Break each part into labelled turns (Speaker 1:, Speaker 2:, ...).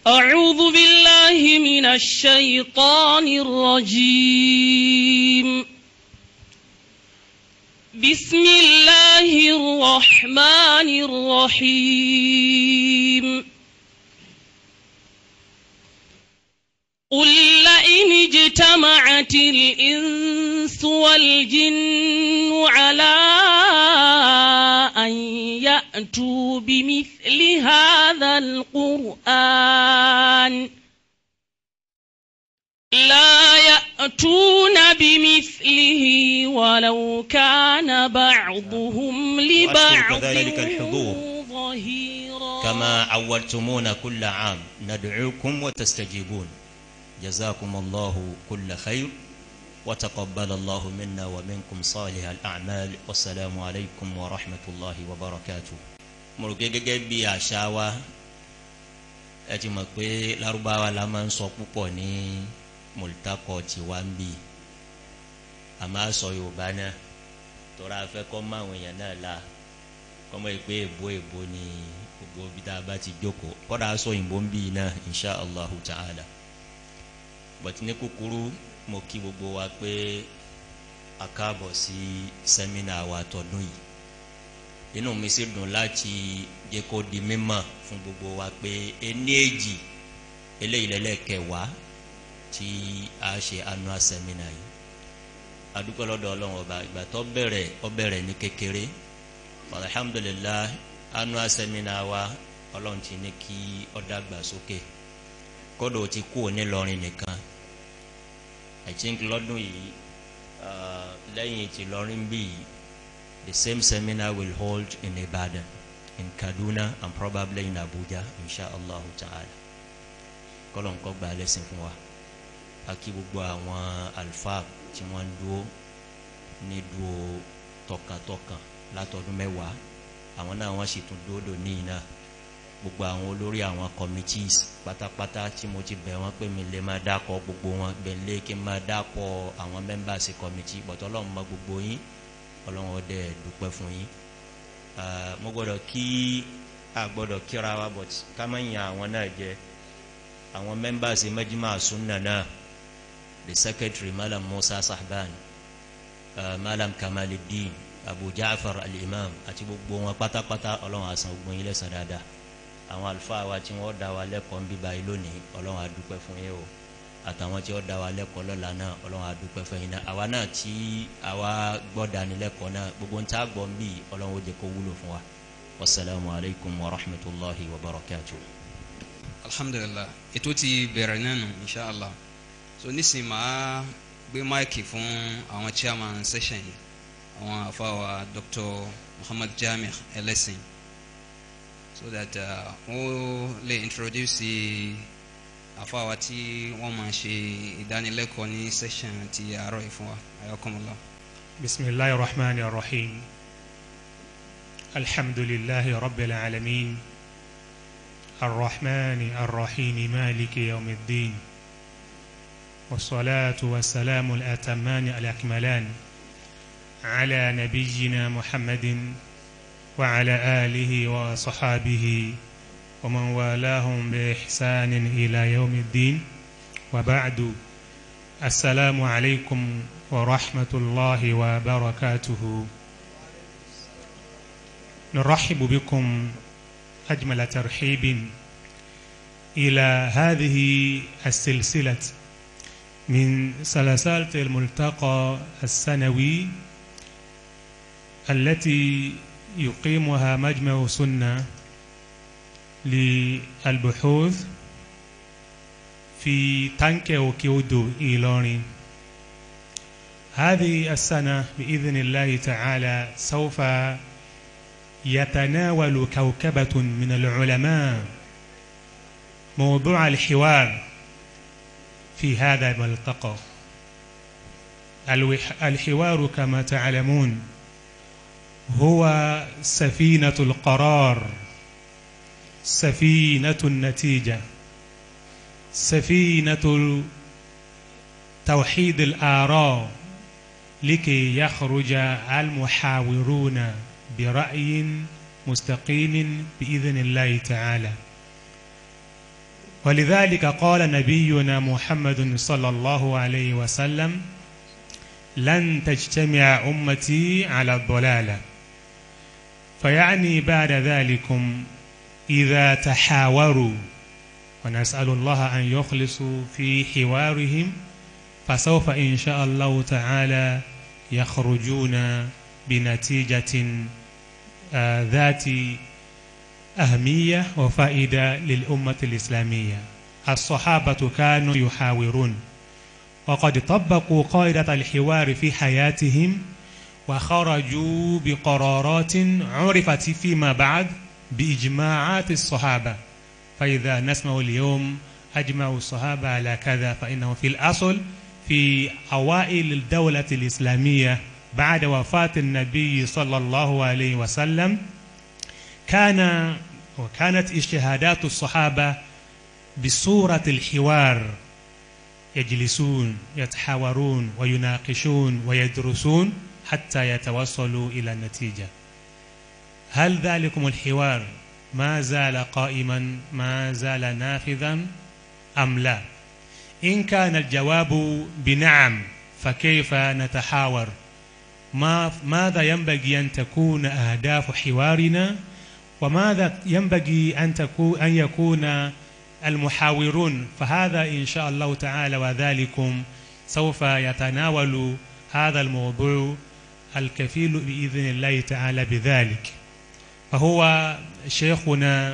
Speaker 1: أعوذ بالله من الشيطان الرجيم بسم الله الرحمن الرحيم قل لئن اجتمعت الإنس والجن على أن يأتوا بمثل هذا القرآن لا يأتون بمثله ولو كان بعضهم لبعض
Speaker 2: كذلك الحضور.
Speaker 1: ظهيرا
Speaker 2: كما عودتمونا كل عام ندعوكم وتستجيبون جزاكم الله كل خير وتقبل الله منا ومنكم صالح الأعمال والسلام عليكم ورحمة الله وبركاته mọ̀rọ̀kẹ́ gẹ́gẹ́ bí àṣà wa ẹ ti mọ̀ pé lárúbáwá la máa ń sọ púpọ̀ ní mọ̀lítàkọ̀ tiwa ń bì a máa sọ yorùbá náà tọ́ra afẹ́ kọ́ mọ́ àwọn èèyàn náà la kọ́mọ́ ìpè èbó èbó ni gbogbo bí tá a bá ti jókòó kọ́ra aṣọ òyìnbó ń bì náà insha allahu ta'ala bọ̀tí ní kúkúrú mo kí gbogbo wa pé a káàbọ̀ sí sẹ́mínà wa tọdún yìí inú mi sì dùn láti jẹ́ kó di mímọ̀ fún gbogbo wa pé ení èjì eléyìí lẹ́lẹ́kẹ̀wá tí a ṣe annual seminar yìí adúpẹ́ lọ́dọ̀ ọlọ́run ọba ìgbà tó bẹ̀rẹ̀ ó bẹ̀rẹ̀ ní kékeré alhamdulilah annual seminar wa ọlọ́run ti ní kí ó dàgbà sókè kódò ti kú òní lọrin nìkan i think lọ́dún yìí uh, lẹ́yìn ti lọrin bí yìí the same seminar will hold in Ibadan in Kaduna and probably in Abuja inshallah ta'ala kọ́lọ̀ nǹkan gba lẹ́sìn fún wa a kí gbogbo àwọn alfa tí wọ́n ń dúró ní dúró tọkàntọkàn látọdún mẹ́wàá àwọn náà wọ́n sì tún dúró ní iná gbogbo àwọn olórí àwọn committees pátápátá tí mo ti bẹ̀ wọ́n pé mi lè máa dákọ̀ gbogbo wọn gbẹ̀lẹ́ kí n máa dákọ̀ àwọn members committee bọ̀tọ̀ ọlọ́run mọ gbogbo yín ọlọ́run ọdẹ dúpẹ́ fún yín mo gbọ́dọ̀ kí a gbọ́dọ̀ kíra wa but ká má yan àwọn náà jẹ àwọn members mẹ́jìmá sunna náà the secretary malam musa sahban uh, malam kamaluddin abu jaafar al-imam àti gbogbo wọn pátápátá ọlọ́run àsan gbogbo yín lẹ́sàn dáadáa àwọn àlùfáà wa tí wọ́n dá wa lẹ́kọ̀ọ́ ń bíbá yìí lónìí ọlọ́run àdúpẹ́ fún yín o àtàwọn tí wọ́n dá wa lẹ́kọ̀ọ́ lọ́la náà ọlọ́run àdúpẹ́ fún yín náà àwa náà tí àwa gbọ́ dánilẹ́kọ̀ọ́ náà gbogbo ń tá a gbọ́ ń bì ọlọ́run ó jẹ́ kó wúlò fún wa wasalaamu alaykum wa rahmatulahi wa barakatu.
Speaker 3: alhamdulilah ètò ti bẹ̀rẹ̀ nánu inshallah so nísìnyí màá gbé máìkì fún àwọn chairman session yìí àwọn àfàwà dr muhammad jami ẹlẹ́sìn so that wọ́n lè introduce àfàwà tí wọ́n máa ṣe ìdánilẹ́kọ̀ọ́ ní session ti àárọ̀ yìí fún wa ayakumullah.
Speaker 4: بسم الله الرحمن الرحيم الحمد لله رب العالمين الرحمن الرحيم مالك يوم الدين والصلاة والسلام الأتمان الأكملان على نبينا محمد وعلى آله وصحابه ومن والاهم بإحسان إلى يوم الدين وبعد السلام عليكم ورحمة الله وبركاته نرحب بكم أجمل ترحيب إلى هذه السلسلة من سلسلة الملتقى السنوي التي يقيمها مجمع سنة للبحوث في تانكي وكيودو إيلوني هذه السنة بإذن الله تعالى سوف يتناول كوكبة من العلماء موضوع الحوار في هذا الملتقى الحوار كما تعلمون هو سفينة القرار سفينة النتيجة سفينة توحيد الآراء لكي يخرج المحاورون برأي مستقيم بإذن الله تعالى ولذلك قال نبينا محمد صلى الله عليه وسلم لن تجتمع أمتي على الضلالة فيعني بعد ذلكم إذا تحاوروا ونسأل الله أن يخلصوا في حوارهم فسوف إن شاء الله تعالى يخرجون بنتيجة آه ذات أهمية وفائدة للأمة الإسلامية الصحابة كانوا يحاورون وقد طبقوا قاعدة الحوار في حياتهم وخرجوا بقرارات عرفت فيما بعد بإجماعات الصحابة فإذا نسمع اليوم أجمع الصحابة على كذا فإنه في الأصل في أوائل الدولة الإسلامية بعد وفاة النبي صلى الله عليه وسلم كان وكانت اجتهادات الصحابة بصورة الحوار يجلسون يتحاورون ويناقشون ويدرسون حتى يتوصلوا إلى النتيجة هل ذلكم الحوار ما زال قائما ما زال نافذا أم لا إن كان الجواب بنعم فكيف نتحاور ما ماذا ينبغي أن تكون أهداف حوارنا وماذا ينبغي أن تكون أن يكون المحاورون فهذا إن شاء الله تعالى وذلكم سوف يتناول هذا الموضوع الكفيل بإذن الله تعالى بذلك فهو شيخنا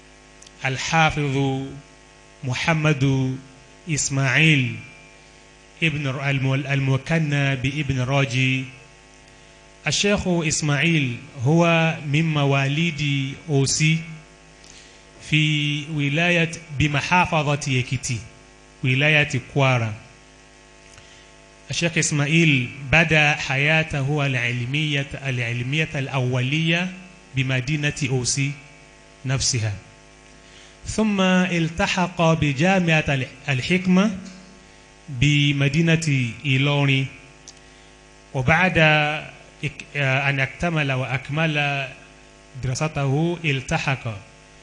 Speaker 4: الحافظ محمد إسماعيل ابن المكنى بابن راجي الشيخ إسماعيل هو من مواليد أوسي في ولاية بمحافظة يكتي ولاية كوارا الشيخ إسماعيل بدأ حياته العلمية العلمية الأولية بمدينة أوسي نفسها ثم التحق بجامعة الحكمة بمدينة إيلوني وبعد أن اكتمل وأكمل دراسته التحق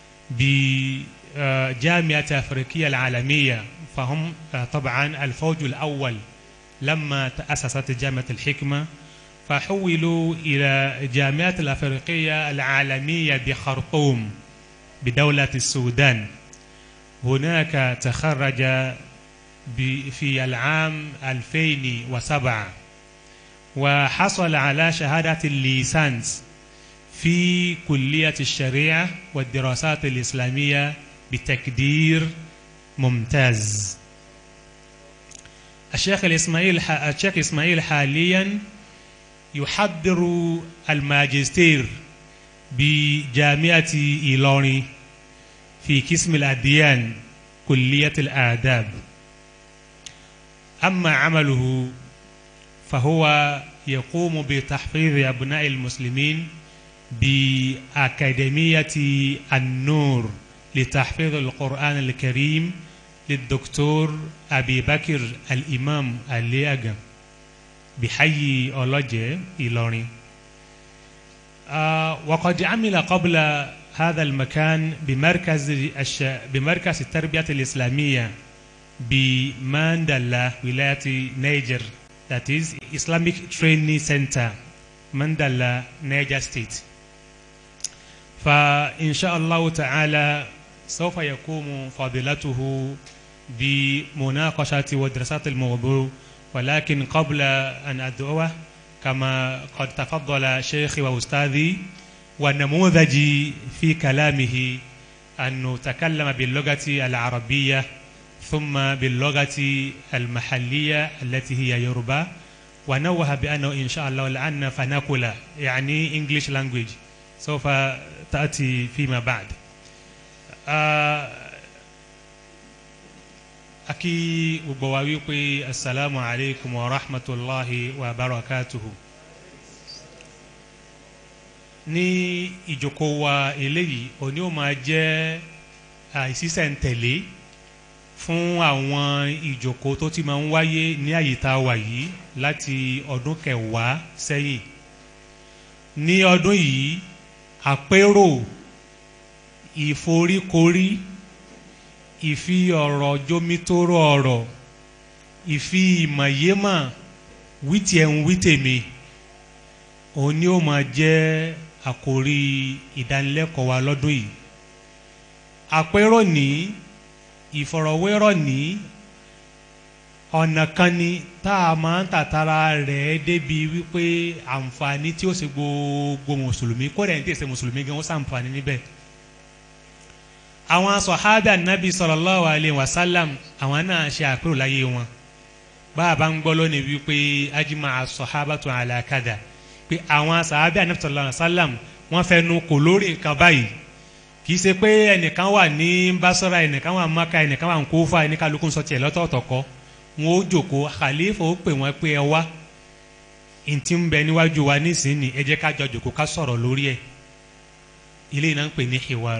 Speaker 4: بجامعة أفريقية العالمية فهم طبعا الفوج الأول لما تأسست جامعة الحكمة فحولوا إلى جامعة الأفريقية العالمية بخرطوم بدولة السودان هناك تخرج في العام 2007 وحصل على شهادة الليسانس في كلية الشريعة والدراسات الإسلامية بتقدير ممتاز الشيخ الإسماعيل الشيخ إسماعيل حاليا يحضر الماجستير بجامعة إيلوني في قسم الأديان كلية الآداب أما عمله فهو يقوم بتحفيظ أبناء المسلمين بأكاديمية النور لتحفيظ القرآن الكريم للدكتور أبي بكر الإمام الياغا بحي أولوجي إيلوني آه وقد عمل قبل هذا المكان بمركز الش... بمركز التربية الإسلامية بماندلا ولاية نيجر that is Islamic Training Center ماندلا نيجر ستيت فإن شاء الله تعالى سوف يقوم فضيلته بمناقشة ودراسات الموضوع ولكن قبل أن أدعوه كما قد تفضل شيخي وأستاذي ونموذجي في كلامه أنه تكلم باللغة العربية ثم باللغة المحلية التي هي يوروبا ونوه بأنه إن شاء الله لأن فناكولا يعني English language سوف تأتي فيما بعد آه akí gbogbo wa wípé asalaamu alaykum wa rahmatulahi wa barakatuhu ní ìjókòó wa eléyìí òní ó máa jẹ́ àìsísẹ̀ntẹ̀lé fún àwọn ìjókòó tó ti máa ń wáyé ní àyíká wa yìí láti ọdún kẹwàá sẹ́yìn ní ọdún yìí àpérò ìforíkorí ìfi ọ̀rọ̀ jomitoro ọ̀rọ̀ ìfi ìmọ̀yémọ̀ wítì ẹ̀ ń wítèmi òun ni ó máa jẹ́ àkórí ìdánilẹ́kọ̀ọ́ wa lọ́dún yìí àpérò ní ìfọ̀rọ̀wérọ̀ ní ọ̀nà kan ni tá a máa ń tàtàrà rẹ̀ débi wípé àǹfààní tí ó ṣe gbogbo mùsùlùmí kó rẹ̀ ń tẹ̀sẹ̀ mùsùlùmí gan ó sàǹfààní níbẹ̀ àwọn sọ̀hábà nàbì sallallahu alaihi wasallam àwọn náà ṣe àpérò láyé wọn bá a bá ń gbọ́ lónìí wípé ajima sọ̀hábàtu ala kada pé àwọn sọ̀hábà nàbì sallallahu alaihi wasallam wọ́n fẹnu kò lórí nǹkan báyìí kì í ṣe pé ẹnìkan wà ní basora ẹnìkan wà maka ẹnìkan wà ní kófà ẹnìkálukú sọ tiẹ̀ lọ́tọ̀ọ̀tọ̀ kọ́ wọn ó jòkó khalifa ó pè wọ́n pé ẹ wá ntí ń bẹ níwájú wa nísìnyí ẹ jẹ́ ká jọ jòkó ká sọ̀rọ̀ lórí ẹ̀ ilé iná ń pè ní hiwar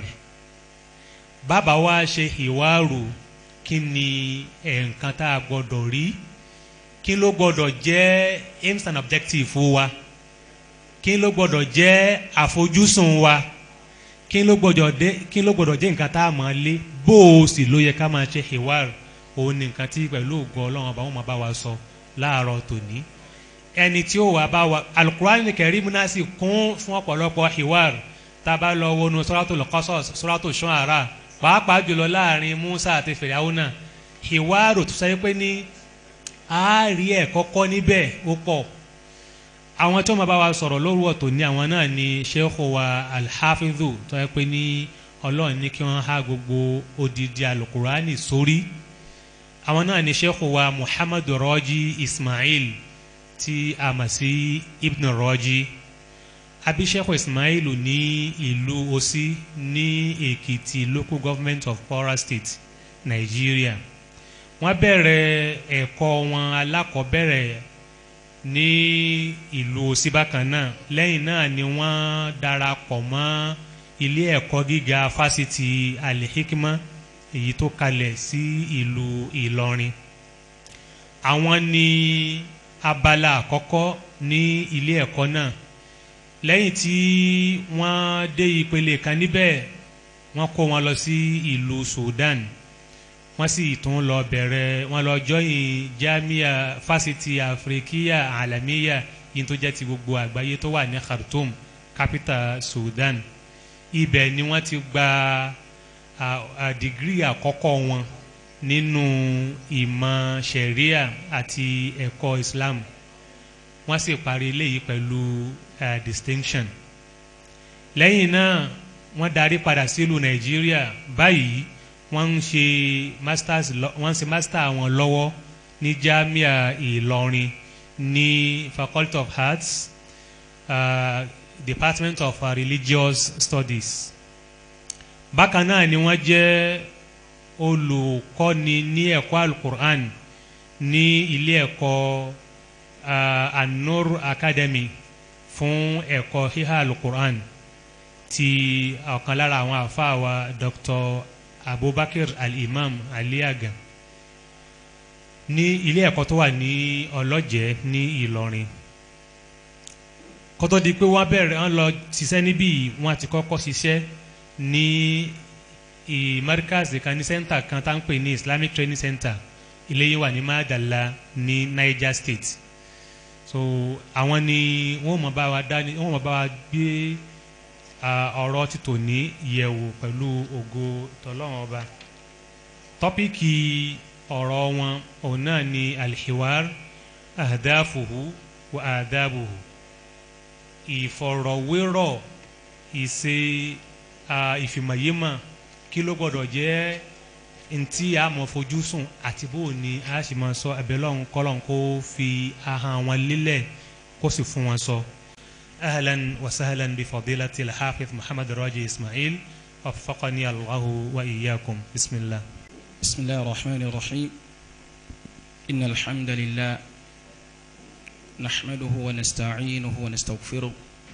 Speaker 4: bàbá wa ṣe hiwaru kí ni nǹkan tá a gbọ́dọ̀ rí kí ló gbọ́dọ̀ jẹ́ aims and objectives wa kí ló gbọ́dọ̀ jẹ́ àfojúsùn wa kí ló gbọ́dọ̀ dé kí ló gbọ́dọ̀ jẹ́ nǹkan tá a máa lé bó o sì ló yẹ ká máa ṣe hiwar òun ni nǹkan tí pẹ̀lú ògo ọlọ́run ọba wọn máa bá wa sọ láàárọ̀ tòní ẹni tí ó wà bá wa alukurani kẹrìmù náà sì kún fún ọ̀pọ̀lọpọ̀ hiwar tá a bá lọ wọnú suratul Qasas suratul Shu'ara pàápàá jùlọ láàrin Musa àti Fìràwọ́nà hiwar tó sẹ́yìn pé ní àárí ẹ̀ kọ́kọ́ níbẹ̀ ó pọ̀ àwọn tí wọ́n máa bá wa sọ̀rọ̀ lóru ọ̀tọ̀ ní àwọn náà ni sheikh wa alhafidhu tó yẹ pé ní ọlọ́run ní kí wọ́n há gbogbo odidi alukurani sórí àwọn náà ni sheikh wa muhammadu rọ́jí ismail tí a mọ̀ sí ibn rọ́jí àbí sheikh ismail ní ìlú Òsì ní èkìtì local government of Kwara state nigeria wọ́n bẹ̀rẹ̀ ẹ̀kọ́ wọn alákọ̀ọ́bẹ̀rẹ̀ ní ìlú Òsì bákan náà lẹ́yìn náà ni wọ́n darapọ̀ mọ́ ilé ẹ̀kọ́ gíga fásitì alihikima èyí tó kalẹ̀ sí ìlú Ìlọrin àwọn ní abala àkọ́kọ́ ní ilé ẹ̀kọ́ náà lẹ́yìn tí wọ́n dé ìpele kan níbẹ̀ wọ́n kó wọn lọ sí ìlú Sudan wọ́n sì tún lọ bẹ̀rẹ̀ wọ́n lọ jọyìn jamia fásitì afrikiya alamiya yìí tó jẹ́ ti gbogbo àgbáyé tó wà ní Khartoum capital Sudan ibẹ̀ ni wọ́n ti gba dìgírì àkọ́kọ́ wọn nínú ìmọ̀ sharia àti ẹ̀kọ́ Islam wọ́n sì parí eléyìí pẹ̀lú uh, distinction lẹ́yìn náà wọ́n darí padà sílùú Nàìjíríà báyìí wọ́n ń ṣe masters wọ́n ń ṣe master wọn lọ́wọ́ ní Jamia Ìlọrin ní Faculty of Arts uh, Department of uh, Religious Studies bákan náà ni wọ́n jẹ́ olùkọ́ni ní ẹ̀kọ́ alukur'an ní ilé ẹ̀kọ́ uh, An-Nur Academy fún ẹ̀kọ́ híhá alukur'an ti ọ̀kan lára àwọn àfáà wa Dr abubakar al-imam aliaga ní ilé ẹ̀kọ́ tó wà ní ọlọ́jẹ́ ní ìlọrin kótó di pé wọ́n bẹ̀rẹ̀ wọ́n lọ ṣiṣẹ́ níbí wọ́n ti kọ́kọ́ ṣiṣẹ́ ní ìmárkàzì kan ní sẹ́ńtà kan tá ń pè ní islamic training center ilé yìí wà ní madala ní niger state so àwọn ni wọ́n mọ̀ bá wa dá wọ́n mọ̀ bá wa gbé ọ̀rọ̀ títò ní yẹ̀wò pẹ̀lú ògo tọ́lọ́wọ́n ọba tọ́píkì ọ̀rọ̀ wọn òun náà ni alhiwar ahdafuhu wa adabuhu ìfọ̀rọ̀wérọ̀ ìṣe ìfìmọ̀yémọ̀ kí ló gbọ́dọ̀ jẹ́ ntí a mọ̀ fojú sùn àti bó ni a sì máa sọ abẹ́lọ́hún kọ́lọ́hún kó fi ahọ́n wọn lélẹ̀ kó sì fún wọn sọ. So. أهلا وسهلا بفضيلة الحافظ محمد راجي إسماعيل وفقني الله وإياكم بسم الله
Speaker 5: بسم الله الرحمن الرحيم إن الحمد لله نحمده ونستعينه ونستغفره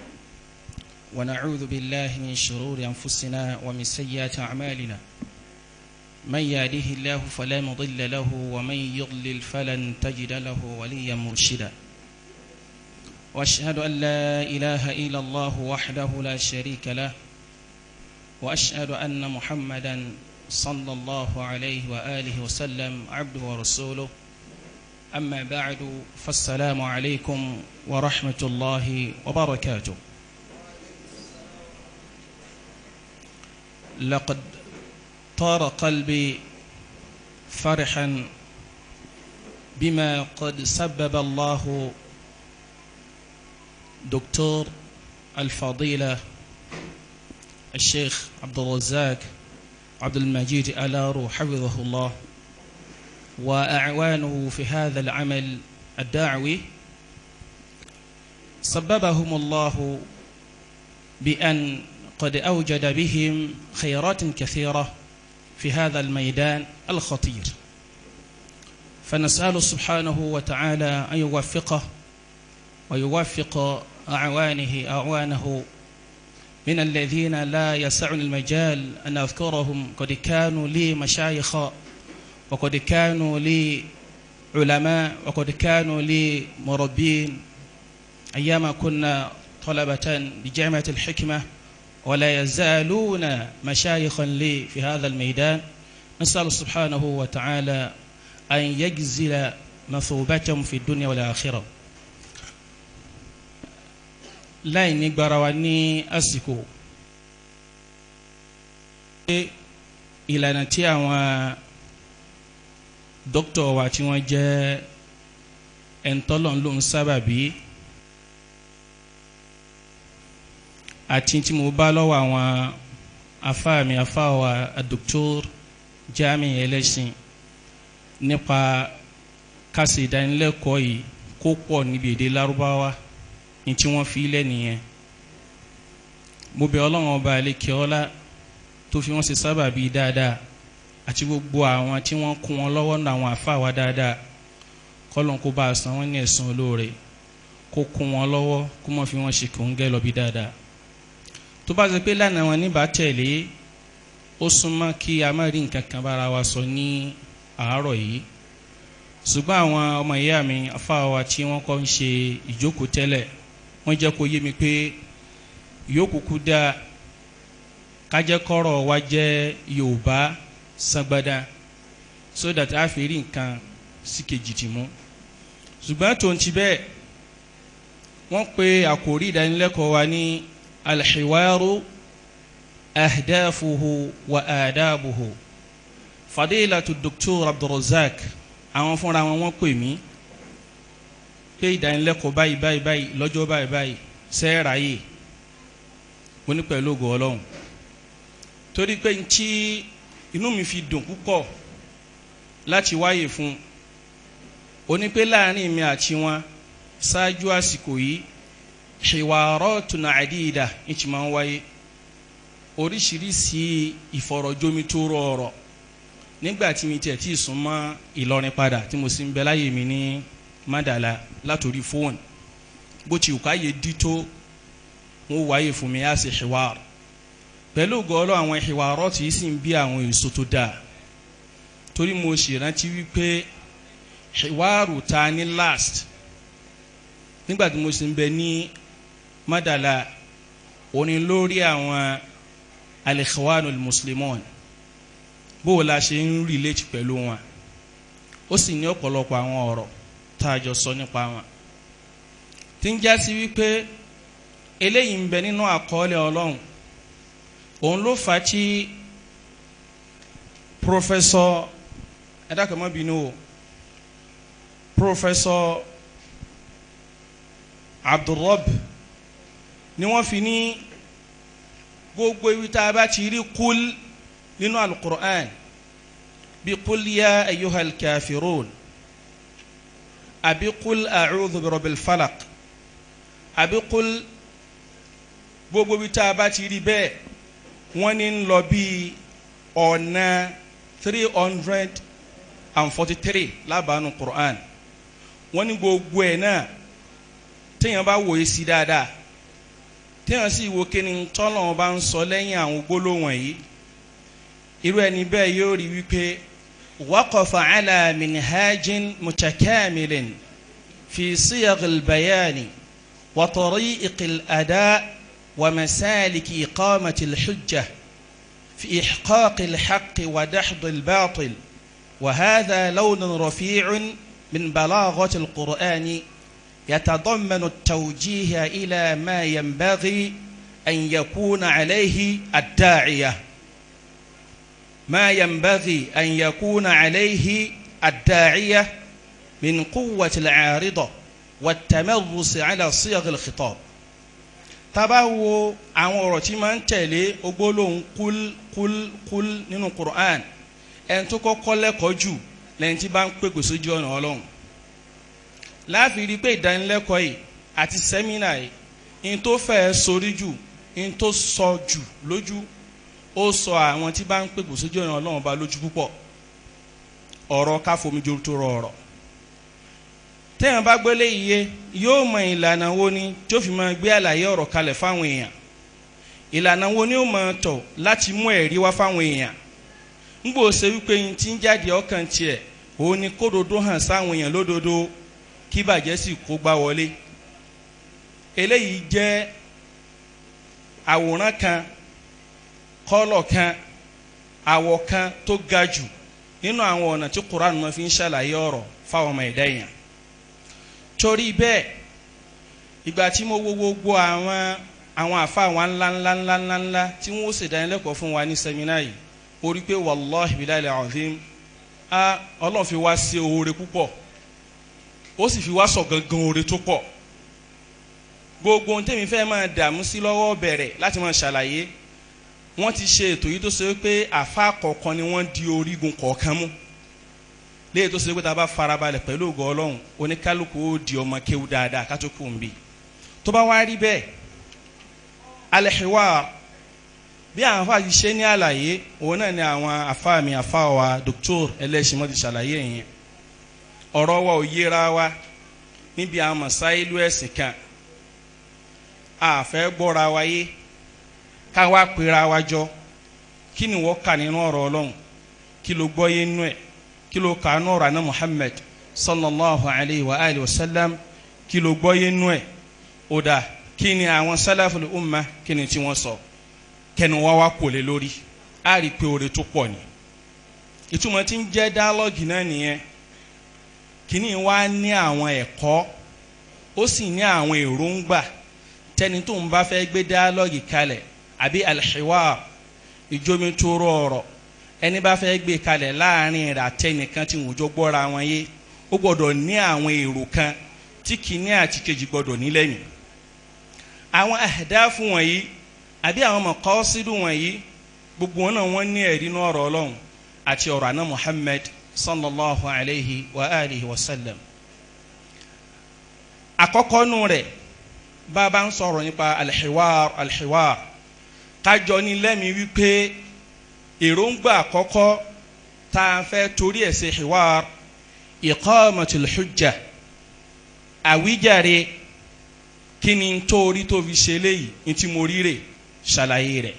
Speaker 5: ونعوذ بالله من شرور أنفسنا ومن سيئات أعمالنا من يهده الله فلا مضل له ومن يضلل فلن تجد له وليا مرشدا واشهد ان لا اله الا الله وحده لا شريك له واشهد ان محمدا صلى الله عليه وآله وسلم عبده ورسوله أما بعد فالسلام عليكم ورحمة الله وبركاته لقد طار قلبي فرحا بما قد سبب الله دكتور الفضيلة الشيخ عبد الرزاق عبد المجيد ألارو حفظه الله وأعوانه في هذا العمل الدعوي سببهم الله بأن قد أوجد بهم خيرات كثيرة في هذا الميدان الخطير فنسأل سبحانه وتعالى أن يوفقه ويوفق أعوانه أعوانه من الذين لا يسعني المجال أن أذكرهم قد كانوا لي مشايخ وقد كانوا لي علماء وقد كانوا لي مربين أيام كنا طلبة بجامعة الحكمة ولا يزالون مشايخا لي في هذا الميدان نسأل سبحانه وتعالى أن يجزل مثوبتهم في الدنيا والآخرة láì ní gbara wa ní àsìkò ìlànà tí àwọn dókítà wa tí wọ́n jẹ́ ẹ̀ńtọ́lọ́n ló ń sábàbí àti tí mo bá lọ́wọ́ àwọn afáàmì afáwa dr jami ẹlẹ́sìn nípa kásì ìdánilẹ́kọ̀ọ́ yìí kó pọ̀ níbi èdè lárúbáwá ní tí wọ́n fi lẹ́ nìyẹn mo bẹ̀ ọlọ́run ọba àlekè ọlá tó fi wọ́n ṣe sábàbí dáadáa àti gbogbo àwọn tí wọ́n kún wọn lọ́wọ́ náà àwọn àfa wa dáadáa kọ́lọ́n kó bá a san wọ́n ní ẹ̀sùn olóore kó kún wọn lọ́wọ́ kó mọ̀ fi wọ́n ṣe kòńgẹ́ lọ bí dáadáa tó bá ṣe pé lánàá wọn níbà tẹ̀lé ó súnmọ́ kí a má rí nǹkan kan bára wa sọ ní àárọ̀ yìí ṣùgbọ́n àwọn ọmọ ìyá mi afá wa tí wọ́n kọ́ ń ṣe ìjókòó tẹ́lẹ̀ wọ́n jẹ́ kó yé mi pé yókùkú dá kájẹ́kọ́rọ̀ wa jẹ́ yorùbá sangbada so that a fi rí nǹkan sí kejì tì mú ṣùgbọ́n tó ń ti bẹ́ẹ̀ wọ́n pe àkòrí ìdánilẹ́kọ̀ọ́ wa ní alhiwaru ahdafuhu wa adabuhu fadilatu doctor abdulrozak àwọn fúnra wọn wọ́n pè mí pé ìdánilẹ́kọ̀ọ́ báyìí báyìí báyìí lọ́jọ́ báyìí báyìí sẹ́ẹ̀ráyè mo ní pẹ̀lú ògo ọlọ́run torí pé ntí inú mi fi dùn púpọ̀ láti wáyè fún oní pé láàrin mi àti wọn ṣáájú àsìkò yìí hiwaratun adida ìtì máa ń wáyé oríṣiríṣi ìfọ̀rọ̀jomitoro ọ̀rọ̀ nígbà tí mi tiẹ̀ tí ì sún mọ́ Ìlọrin padà tí mo sì ń bẹ láyè mi ní Mádàlá látòrí fóònù bó ti wùká yé dí tó wọn wáyé fún mi á sì hiwar pẹ̀lú gọ́ọ́lọ́ àwọn hiwarọ́ tí sì ń bí àwọn èso tó dáa torí mo sì rántí wípé hiwaru ta ní last nígbà tí mo sì ń bẹ ní Mádàlá òní lórí àwọn al-Ikhwanul Muslimun bó o la ṣe ń relate pẹ̀lú wọn ó sì ní ọ̀pọ̀lọpọ̀ àwọn ọ̀rọ̀ tá a jọ sọ nípa wọn tí ń já sí wípé eléyìí ń bẹ nínú àkọọ́lẹ̀ ọlọ́run òun ló fà á tí pọfẹsọ ẹ̀dákẹ́mọ́ bínú o pọfẹsọ Abdulrab ni wọ́n fi ní gbogbo ibi tá a bá ti rí kúl nínú alukur'an bí kúl ya ayyuhal kafirun àbí kúl a'udhu bi rabbil falaq àbí kúl gbogbo bí tá a bá ti rí bẹ́ẹ̀ wọ́n ní ń lọ bí ọ̀nà three hundred and forty three lábàánu Qur'an wọ́n ní gbogbo ẹ̀ náà téèyàn bá wòye sí dáadáa téèyàn sì wo kí ni tọ́lọ̀ bá ń sọ lẹ́yìn àwọn gbólóhùn yìí irú ẹni bẹ́ẹ̀ yóò rí wípé waqafa ala minhajin mutakamilin fi siyagil bayani wa tariqil ada wa masaliki iqamati alhujja في إحقاق الحق ودحض الباطل وهذا لون رفيع من بلاغة القرآن يتضمن التوجيه إلى ما ينبغي أن يكون عليه الداعية ما ينبغي أن يكون عليه الداعية من قوة العارضة والتمرس على صيغ الخطاب tabawo àwọn ọ̀rọ̀ tí máa ń tẹ̀lé ogbólóhùn kúl kúl kúl nínú Qur'an ẹni tó kọ́kọ́ lẹ́kọ̀ọ́ jù lẹ́yìn tí bá ń pèpè sójú ọ̀nà ọlọ́run láàfin rí i pé ìdánilẹ́kọ̀ọ́ yìí àti sẹ́mínà yìí in tó fẹ́ sórí jù in tó sọ jù lójú ó sọ àwọn tí bá ń pèpè sójú ọ̀nà ọlọ́run bá lójú púpọ̀ ọ̀rọ̀ káfomijó tó rọ ọ̀rọ̀ téèyàn bá gbélé iye yóò mọ ìlànà wo ni tó fi máa gbé àlàyé ọ̀rọ̀ kalẹ̀ fáwọn èèyàn ìlànà wo ni ó máa tọ̀ láti mú ẹ̀rí wá fáwọn èèyàn ńgbò ṣe wípé yín tí ń jáde ọkàn tiẹ̀ òun ni kódodo hàn sáwọn èèyàn lódodo kí bàjẹ́ sì kó gbá wọlé eléyìí jẹ́ àwòrán kan kọ́lọ̀ kan àwọ̀ kan tó ga jù nínú àwọn ọ̀nà tí Quran máa fi ń ṣàlàyé ọ̀rọ̀ fáwọn ọmọ ẹ̀dá èèyàn torí bẹ́ẹ̀ ìgbà tí mo wo gbogbo àwọn àwọn àfa àwọn ńlá ńlá ńlá ńlá ńlá tí wọ́n ó ṣèdánilẹ́kọ̀ọ́ fún wa ní sẹ́mínà yìí mo rí pé wàláhi bilayi azim a ọlọ́run fi wá sí oore púpọ̀ ó sì fi wá sọ gangan oore tó pọ̀ gbogbo ohun tẹ́mi fẹ́ máa dààmú sí lọ́wọ́ bẹ̀rẹ̀ láti máa ṣàlàyé wọ́n ti ṣe ètò yìí tó ṣe pé àfa kọ̀ọ̀kan ni wọ́n di orígun kọ̀ọ̀kan mú léyìí tó ṣe pé tá a bá farabalẹ̀ pẹ̀lú ògo ọlọ́run oníkálukú ó di ọmọ kéwú dáadáa ká tó kù ń bì tó bá wá rí bẹ́ẹ̀ alẹ́hìwá bí àwọn afa yìí ṣe ní àlàyé òun náà ni àwọn afa mi afa wa Dr. ẹlẹ́sìmọ́ ti ṣàlàyé yẹn ọ̀rọ̀ wa ò yéra wa níbi àwọn masáìlú ẹ̀sìn kan àfẹ́ gbọ́ra wa yé ká wá pera wa jọ kí ni wọ́n kà nínú ọ̀rọ̀ ọlọ́run kí ló gbọ́ yé nínú ẹ̀ kí ló kà nínú ọ̀rọ̀ àná Muhammad sallallahu alayhi wa alihi wa sallam kí ló gbọ́ yé nínú ẹ̀ ó dà kí ni àwọn salaful umma kí ni tí wọ́n sọ kẹnu wá wá kò lé lórí á rí i pé oore tó pọ̀ ni ìtumọ̀ tí ń jẹ́ dáálọ́gì náà nìyẹn kíní wá ní àwọn ẹ̀kọ́ ó sì ní àwọn èròǹgbà tẹni tó ń bá fẹ́ gbé dáálọ́gì kalẹ̀ àbí alhiwar ìjómitóró ọ̀rọ̀ ẹni bá fẹ́ gbé kalẹ̀ láàrin rẹ̀ àtẹnìkan tí wọ́n jọ gbọ́ra wọn yé ó gbọ́dọ̀ ní àwọn èrò kan tí kíní àti kejì gbọ́dọ̀ ní lẹ́yìn àwọn àdáfù wọ̀nyí àbí àwọn mọ̀kọ́sídù wọ̀nyí gbogbo wọn náà wọ́n ní ẹ̀rí ní ọ̀rọ̀ ọlọ́run àti ọ̀rọ̀ àná Muhammad sallallahu alayhi wa alihi wa sallam àkọ́kọ́ nù rẹ̀ bàbá ń sọ̀rọ̀ nípa alhiwar alhiwar kájọ ní lẹ́mìí wípé èròǹgbà àkọ́kọ́ tá a fẹ́ torí ẹ̀ ṣe hiwar iqamatul hujja àwíjàre kí ni torí tó fi ṣe léyìí ní tí mo rí rè ṣàlàyé rẹ̀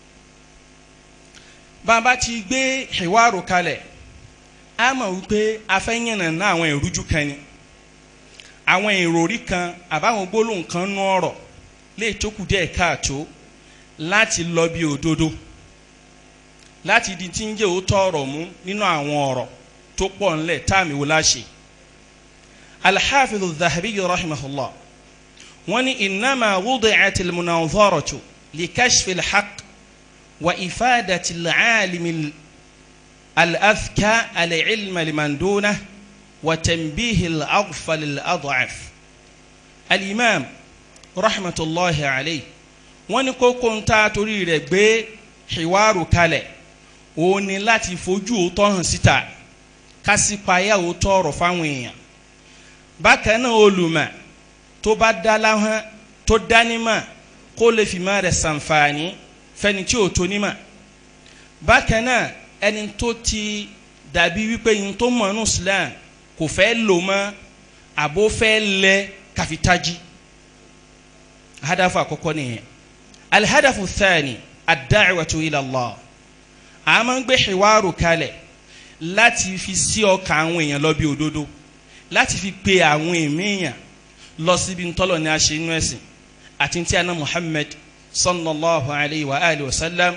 Speaker 5: bàbá ti gbé hiwaru kalẹ̀ a mọ̀ wípé afẹ́yìnà ná àwọn ìrújú kan ni àwọn ìròrí kan àbáwọn gbólóhùn kan nú ọ̀rọ̀ lè tókù díẹ̀ káàtó láti lọ bí òdodo láti di tí ń jẹ́ òótọ́ ọ̀rọ̀ mú nínú àwọn ọ̀rọ̀ tó pọ̀ ńlẹ̀ táàmì wò láṣẹ. alḥafidu zahabi rahimahullah wọ́n ní innama wudi'ati al-munazaratu li kashfi al-haqq wa ifadati al-alimi al-adhka al-ilma liman dunah wa tanbihi al-aghfal al-ad'af. al-imam rahmatulahi alayhi wọ́n ní kókó ń ta torí rẹ̀ gbé hiwaru kalẹ̀ òun ni láti fojú òótọ́ hàn síta kásìpáyà òótọ́ ọ̀rọ̀ fáwọn èèyàn bákan náà olùmọ̀ tó bá dá láhán tó dánímọ̀ kó lè fi má rẹ̀ sànfààní fẹ́ni tí ò tó nímọ̀ bákan náà ẹni tó ti dàbí wípé yín tó mọ̀ ní Islam kò fẹ́ lò mọ́ àbó fẹ́ lẹ kàfitájí hadafu àkọ́kọ́ nìyẹn alihadafu thani ad-da'watu ila Allah a máa ń gbé hiwaru kalẹ̀ láti fi sí ọkàn àwọn èèyàn lọ bí òdodo láti fi pe àwọn èèyàn lọ síbi ntọ́lọ̀ ní aṣẹ inú ẹ̀sìn àti tí a ná Muhammad sallallahu alayhi wa alihi wa sallam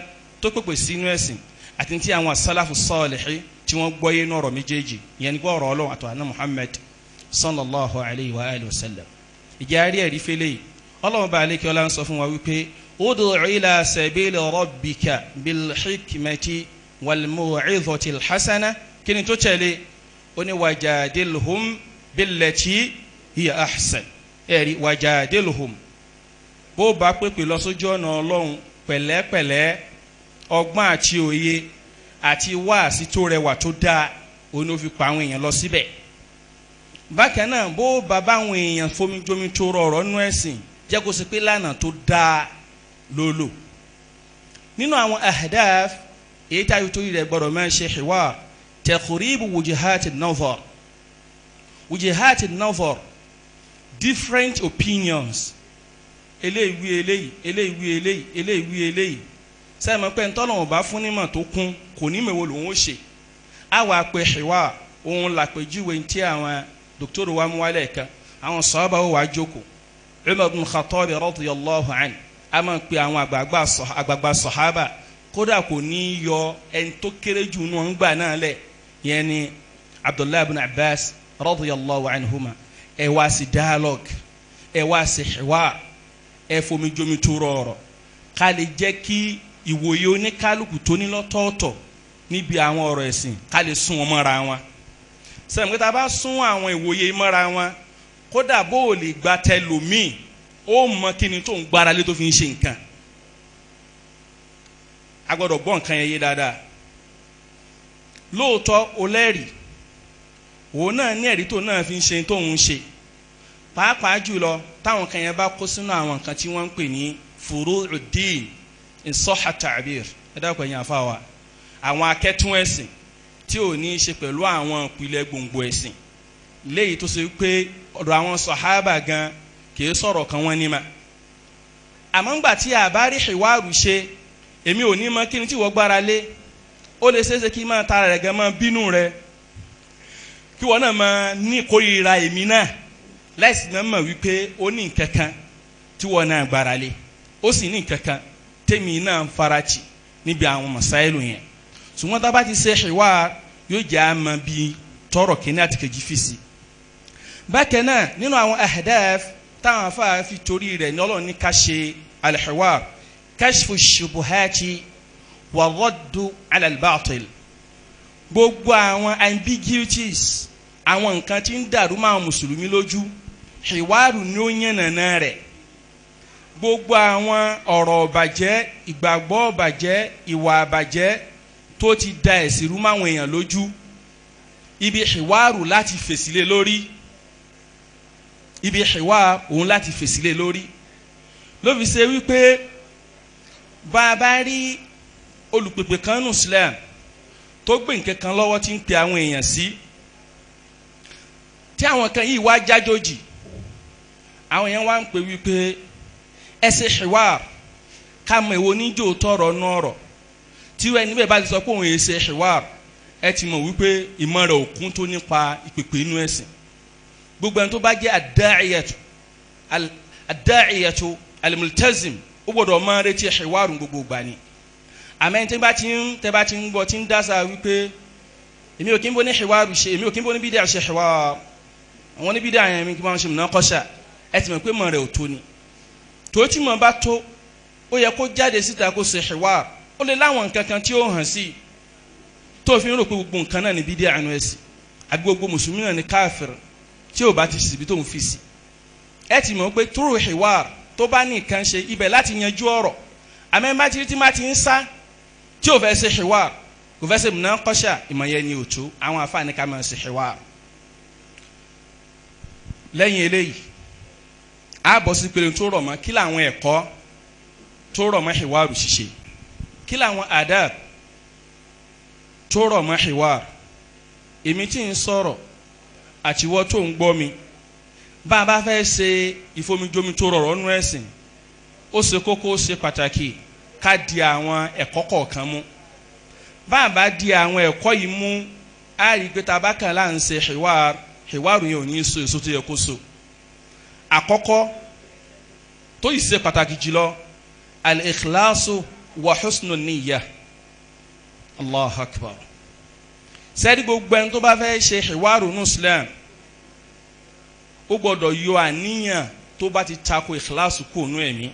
Speaker 5: tó pèpè sínú ẹ̀sìn àti ti àwọn asálàfù sọ́ọ̀lìhí tí wọ́n gbọ́yé ní ọ̀rọ̀ méjèèjì ìyẹn ní gbọ́ ọ̀rọ̀ ọlọ́run àti àná muhammed sallallahu alayhi wa alayhi wa sallam ìjà rí ẹ̀rí fẹ́lẹ́ yìí ọlọ́run bá alẹ́ kí ọlá ń sọ fún wa wípé ud'u ila sabili rabbika bil hikmati wal mu'izati al hasana kí ni tó tẹ̀lé ó ní wajadilhum billati hiya ahsan ẹ̀rí wajadilhum bó bá pèpè lọ sójú ọ̀nà ọlọ́run pẹ̀lẹ́pẹ̀lẹ́ ọgbọ́n àti òye àti wáàsí tó rẹwà tó dáa òun ló fi pa àwọn èèyàn lọ síbẹ̀ bákan náà bó bàbá àwọn èèyàn fomijomi tó rọrọ nú ẹ̀sìn jẹ́ kó ṣe pé lánàá tó dáa ló lò nínú àwọn ahdaf èyí táyọ̀ tó rẹ̀ gbọ́dọ̀ máa ṣe hiwar taqribu wujihati nazar wujihati nazar different opinions eléyìí wí eléyìí eléyìí wí eléyìí eléyìí wí eléyìí sẹ́mi pé ntọ́lọ́wọ̀n bá fún nímọ̀ tó kún kò ní mèwo lòun ó ṣe á wàá pe hiwar òun làpèjúwe tí àwọn dókítà wa mú wálé kan àwọn sọ́ọ́bà ó wàá jókòó Umar bin Khattab radiyallahu anhu a máa pe àwọn àgbààgbà sọ̀hábà kódà kò ní í yọ ẹni tó kéré jù nù ń gbà náà lẹ̀ yẹn ni Abdullahi bin Abbas radiyallahu anhuma ẹ wá sí dialogue ẹ wá sí hiwar ẹ fomi jomi tó rọrọ ká lè jẹ́ kí ìwòye oníkálukú tó ní lọ́tọ̀ọ̀tọ̀ níbi àwọn ọ̀rọ̀ ẹ̀sìn ká lè sún wọn mọ́ra wọn sẹ́yìn pé tá a bá sún àwọn ìwòye mọ́ra wọn kódà bó o lè gba tẹlòmíì ó mọ kí ni tó ń gbára lé tó fi ń ṣe nǹkan a gbọ́dọ̀ gbọ́ nǹkan yẹn yé dáadáa lóòótọ́ o lẹ́rìí òun náà ní ẹ̀rí tó náà fi ń ṣe tó ń ṣe pàápàá jùlọ táwọn kan yẹn bá kó sínú àwọn nǹkan tí wọ́n ń pè ní furu'uddin ìsọ́ha ta'bir ẹ dákun ẹ̀yìn àfáwà àwọn akẹ́tún ẹ̀sìn tí ò ní í ṣe pẹ̀lú àwọn ìpìlẹ̀ gbòǹgbò ẹ̀sìn léyìí tó ṣe pé ọ̀dọ̀ àwọn sọ̀hábà gan kì í sọ̀rọ̀ kan wọ́n ní ma àmọ́ ńgbà tí a bá rí ìwárù ṣe èmi ò ní mọ kí ni tí wọ́n gbára lé ó lè ṣeéṣe kí máa tara rẹ̀ gan máa bínú rẹ̀ kí wọ́n náà máa ní ìkórìíra èmi náà láìsí náà mọ̀ wípé ó ní nǹkan kan tí wọ́n náà gbára lé ó sì ní nǹkan kan tèmi náà ń farati níbi àwọn masáìlù yẹn ṣùgbọ́n tá a bá ti ṣe ìwà yóò jẹ́ àmọ́ bíi tọrọ kìíní àti kejì fi si bákan náà nínú àwọn ahdaf táwọn afáàfin torí rẹ̀ ní ọlọ́run ní ká ṣe alhiwar kashfu shubuhati wa raddu ala al-batil gbogbo àwọn ambiguities àwọn nǹkan tí ń dàrú máa mùsùlùmí lójú hiwaru ni ó yànnàná rẹ̀ gbogbo àwọn ọ̀rọ̀ ọ̀bàjẹ́ ìgbàgbọ́ ọ̀bàjẹ́ ìwà ọ̀bàjẹ́ tó ti da ẹ̀sìn rú máwọn èèyàn lójú ibi hiwaru láti fèsì lé lórí ibi hiwa òun láti fèsì lé lórí ló fi ṣe wípé bá a bá rí olùpèpè kan nù Islam tó gbé nǹkan kan lọ́wọ́ tí ń pe àwọn èèyàn sí tí àwọn kan yìí wá jájòjì àwọn èèyàn wá ń pè wípé ẹ ṣe hiwa ká mọ èwo níjó tọrọ nọrọ tí wẹ́n níbẹ̀ bá ti sọ pé òun yẹn ṣe hiwa ẹ ti mọ̀ wípé ìmọ̀ rẹ̀ òkun tó nípa ìpèpè inú ẹ̀sìn gbogbo ẹni tó bá jẹ́ adáìyàtò adáìyàtò alimultazim ó gbọ́dọ̀ máa retí hiwaru gbogbo gbà ni àmọ́ tí bá ti ń tẹ́ bá ti ń gbọ́ tí ń dáṣà wípé èmi ò kí ń bọ́ ní hiwaru ṣe èmi ò kí ń bọ́ ní bídíà ṣe hiwaru àwọn ní bídíà yẹn mi kí wọ́n ṣe mìíràn kọ́ṣà ẹ ti mọ̀ pé mọ̀ rẹ̀ ò tó ni tó tí mọ̀ bá tó ó yẹ kó jáde síta kó ṣe hiwaru ó lè láwọn nǹkan kan tí ó hàn sí i tó fi ń rò pé gbogbo nǹkan náà ní bídíà àánú ẹ̀sìn àbí gbogbo mùsùlùmí náà ní káfíìr tí ò bá ti síbi tó ń fi sí ẹ ti mọ̀ pé túrò hiwar tó bá ní nǹkan ṣe ibẹ̀ láti yanjú ọ̀rọ̀ àmọ́ bá ti tí má ti ń sá tí ò fẹ́ ṣe hiwar kò fẹ́ ṣe múná kọ́ṣà ìmọ̀ yẹn ni òtó àwọn afáàní ká máa ṣe hiwar. lẹ́yìn eléyìí a bọ̀ sí pé tó rọ̀ mọ́ kí làwọn ẹ̀kọ́ tó rọ̀ mọ́ hiwar ṣíṣe kí làwọn adab tó rọ̀ mọ́ hiwar èmi tí ń sọ̀rọ̀ àtiwọ́ tó ń gbọ́ mi bá a bá fẹ́ ṣe ìfomijomi tó rọrọ̀ nú ẹ̀sìn ó ṣe kókó ó ṣe pàtàkì ká di àwọn ẹ̀kọ́ kọ̀ọ̀kan mú bá a bá di àwọn ẹ̀kọ́ yìí mú a rí i pé tá a bá kàn láà ń ṣe hiwar hiwar yẹn ò ní so èso tó yẹ kó so àkọ́kọ́ tó yìí ṣe pàtàkì jùlọ al-ikhlasu wa husnul niyyah allah akbar sẹ́ẹ̀dì gbogbo ẹni tó bá fẹ́ ṣe ìwárò ní islam ó gbọ́dọ̀ yọ àníyàn tó bá ti tako ìkíláàsì kò nú ẹ̀mí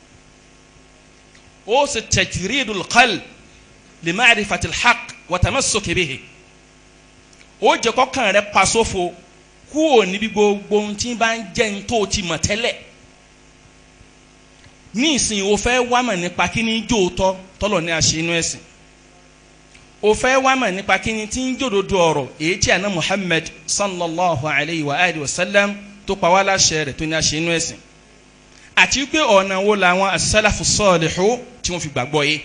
Speaker 5: ó sì tajridul qalb li ma'rifatil haqq wa tamassuki bihi ó jẹ́ kọ́kàn rẹ̀ pa sófo kúrò níbi gbogbo ohun tí bá ń jẹ́ ní tó ti mọ̀ tẹ́lẹ̀ ní ìsìn o fẹ́ wá mọ̀ nípa kí ni jó tọ́ tọ́lọ̀ ní àṣẹ inú ẹ̀sìn o fẹ́ wá mọ̀ nípa kí ni tí ń jòdodo ọ̀rọ̀ èyí tí àná Muhammad sallallahu alayhi wa alihi wa sallam tó pa wá láṣẹ rẹ̀ tó ní àṣẹ inú ẹ̀sìn àti pé ọ̀nà wo làwọn as-salafu salihu tí wọ́n fi gbàgbọ́ yé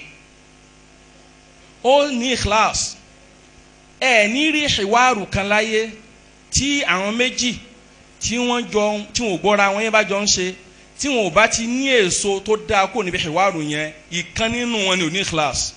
Speaker 5: ó ní ikhlas ẹ ní rí ìwárù kan láyé tí àwọn méjì tí wọ́n jọ tí wọ́n gbọ́ra wọn yẹn bá jọ ń ṣe tí wọn ò bá ti ní èso tó dáa kó níbi ìwárù yẹn ìkan nínú wọn ni ò ní ikhlas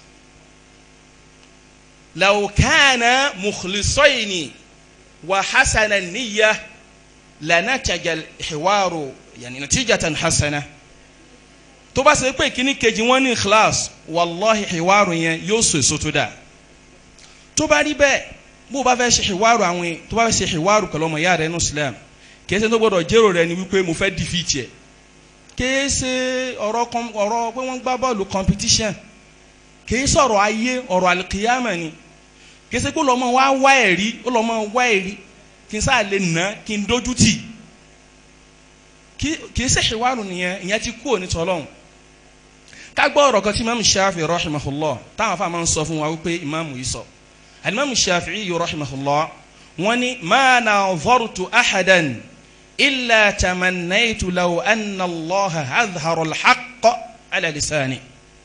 Speaker 5: law kana mukhlisayni wa hasana niyya lanataja ìwárù yani natijatan hasana tó bá ṣe pé kíní kejì wọn ní ikhlas wàllahi ìwárù yẹn yóò so èso tó dáa tó bá rí bẹ́ẹ̀ bó o bá fẹ́ ṣe ìwárò àwọn yẹn tó bá fẹ́ ṣe ìwárò pẹ̀lú ọmọ ìyá rẹ ní Islam kìí ṣe tó gbọdọ̀ jẹ́rò rẹ ni wípé mo fẹ́ defeat ẹ̀ kìí ṣe ọ̀rọ̀ ọ̀rọ̀ pé wọ́n gbá bọ́ọ̀lù competition kìí sọ̀rọ̀ ayé ọ̀rọ̀ alikiyama ni kìí ṣe pé lọ́mọ wa wá ẹ̀rí ó lọ́mọ wá ẹ̀rí kí n sáà lè nà kí n dójú tì kìí ṣe ìwárò nìyẹn ìyẹn ti kú òní tọ́lọ́hún ká gbọ́ ọ̀rọ̀ kan tí imaamu Shafi rahimahullah táwọn afáàmà ń sọ fún wa wípé imaamu yìí sọ alimami shafi'i rahimahullah wani ma nazartu ahadan illa tamannaytu law anna allah azhara alhaqq ala lisani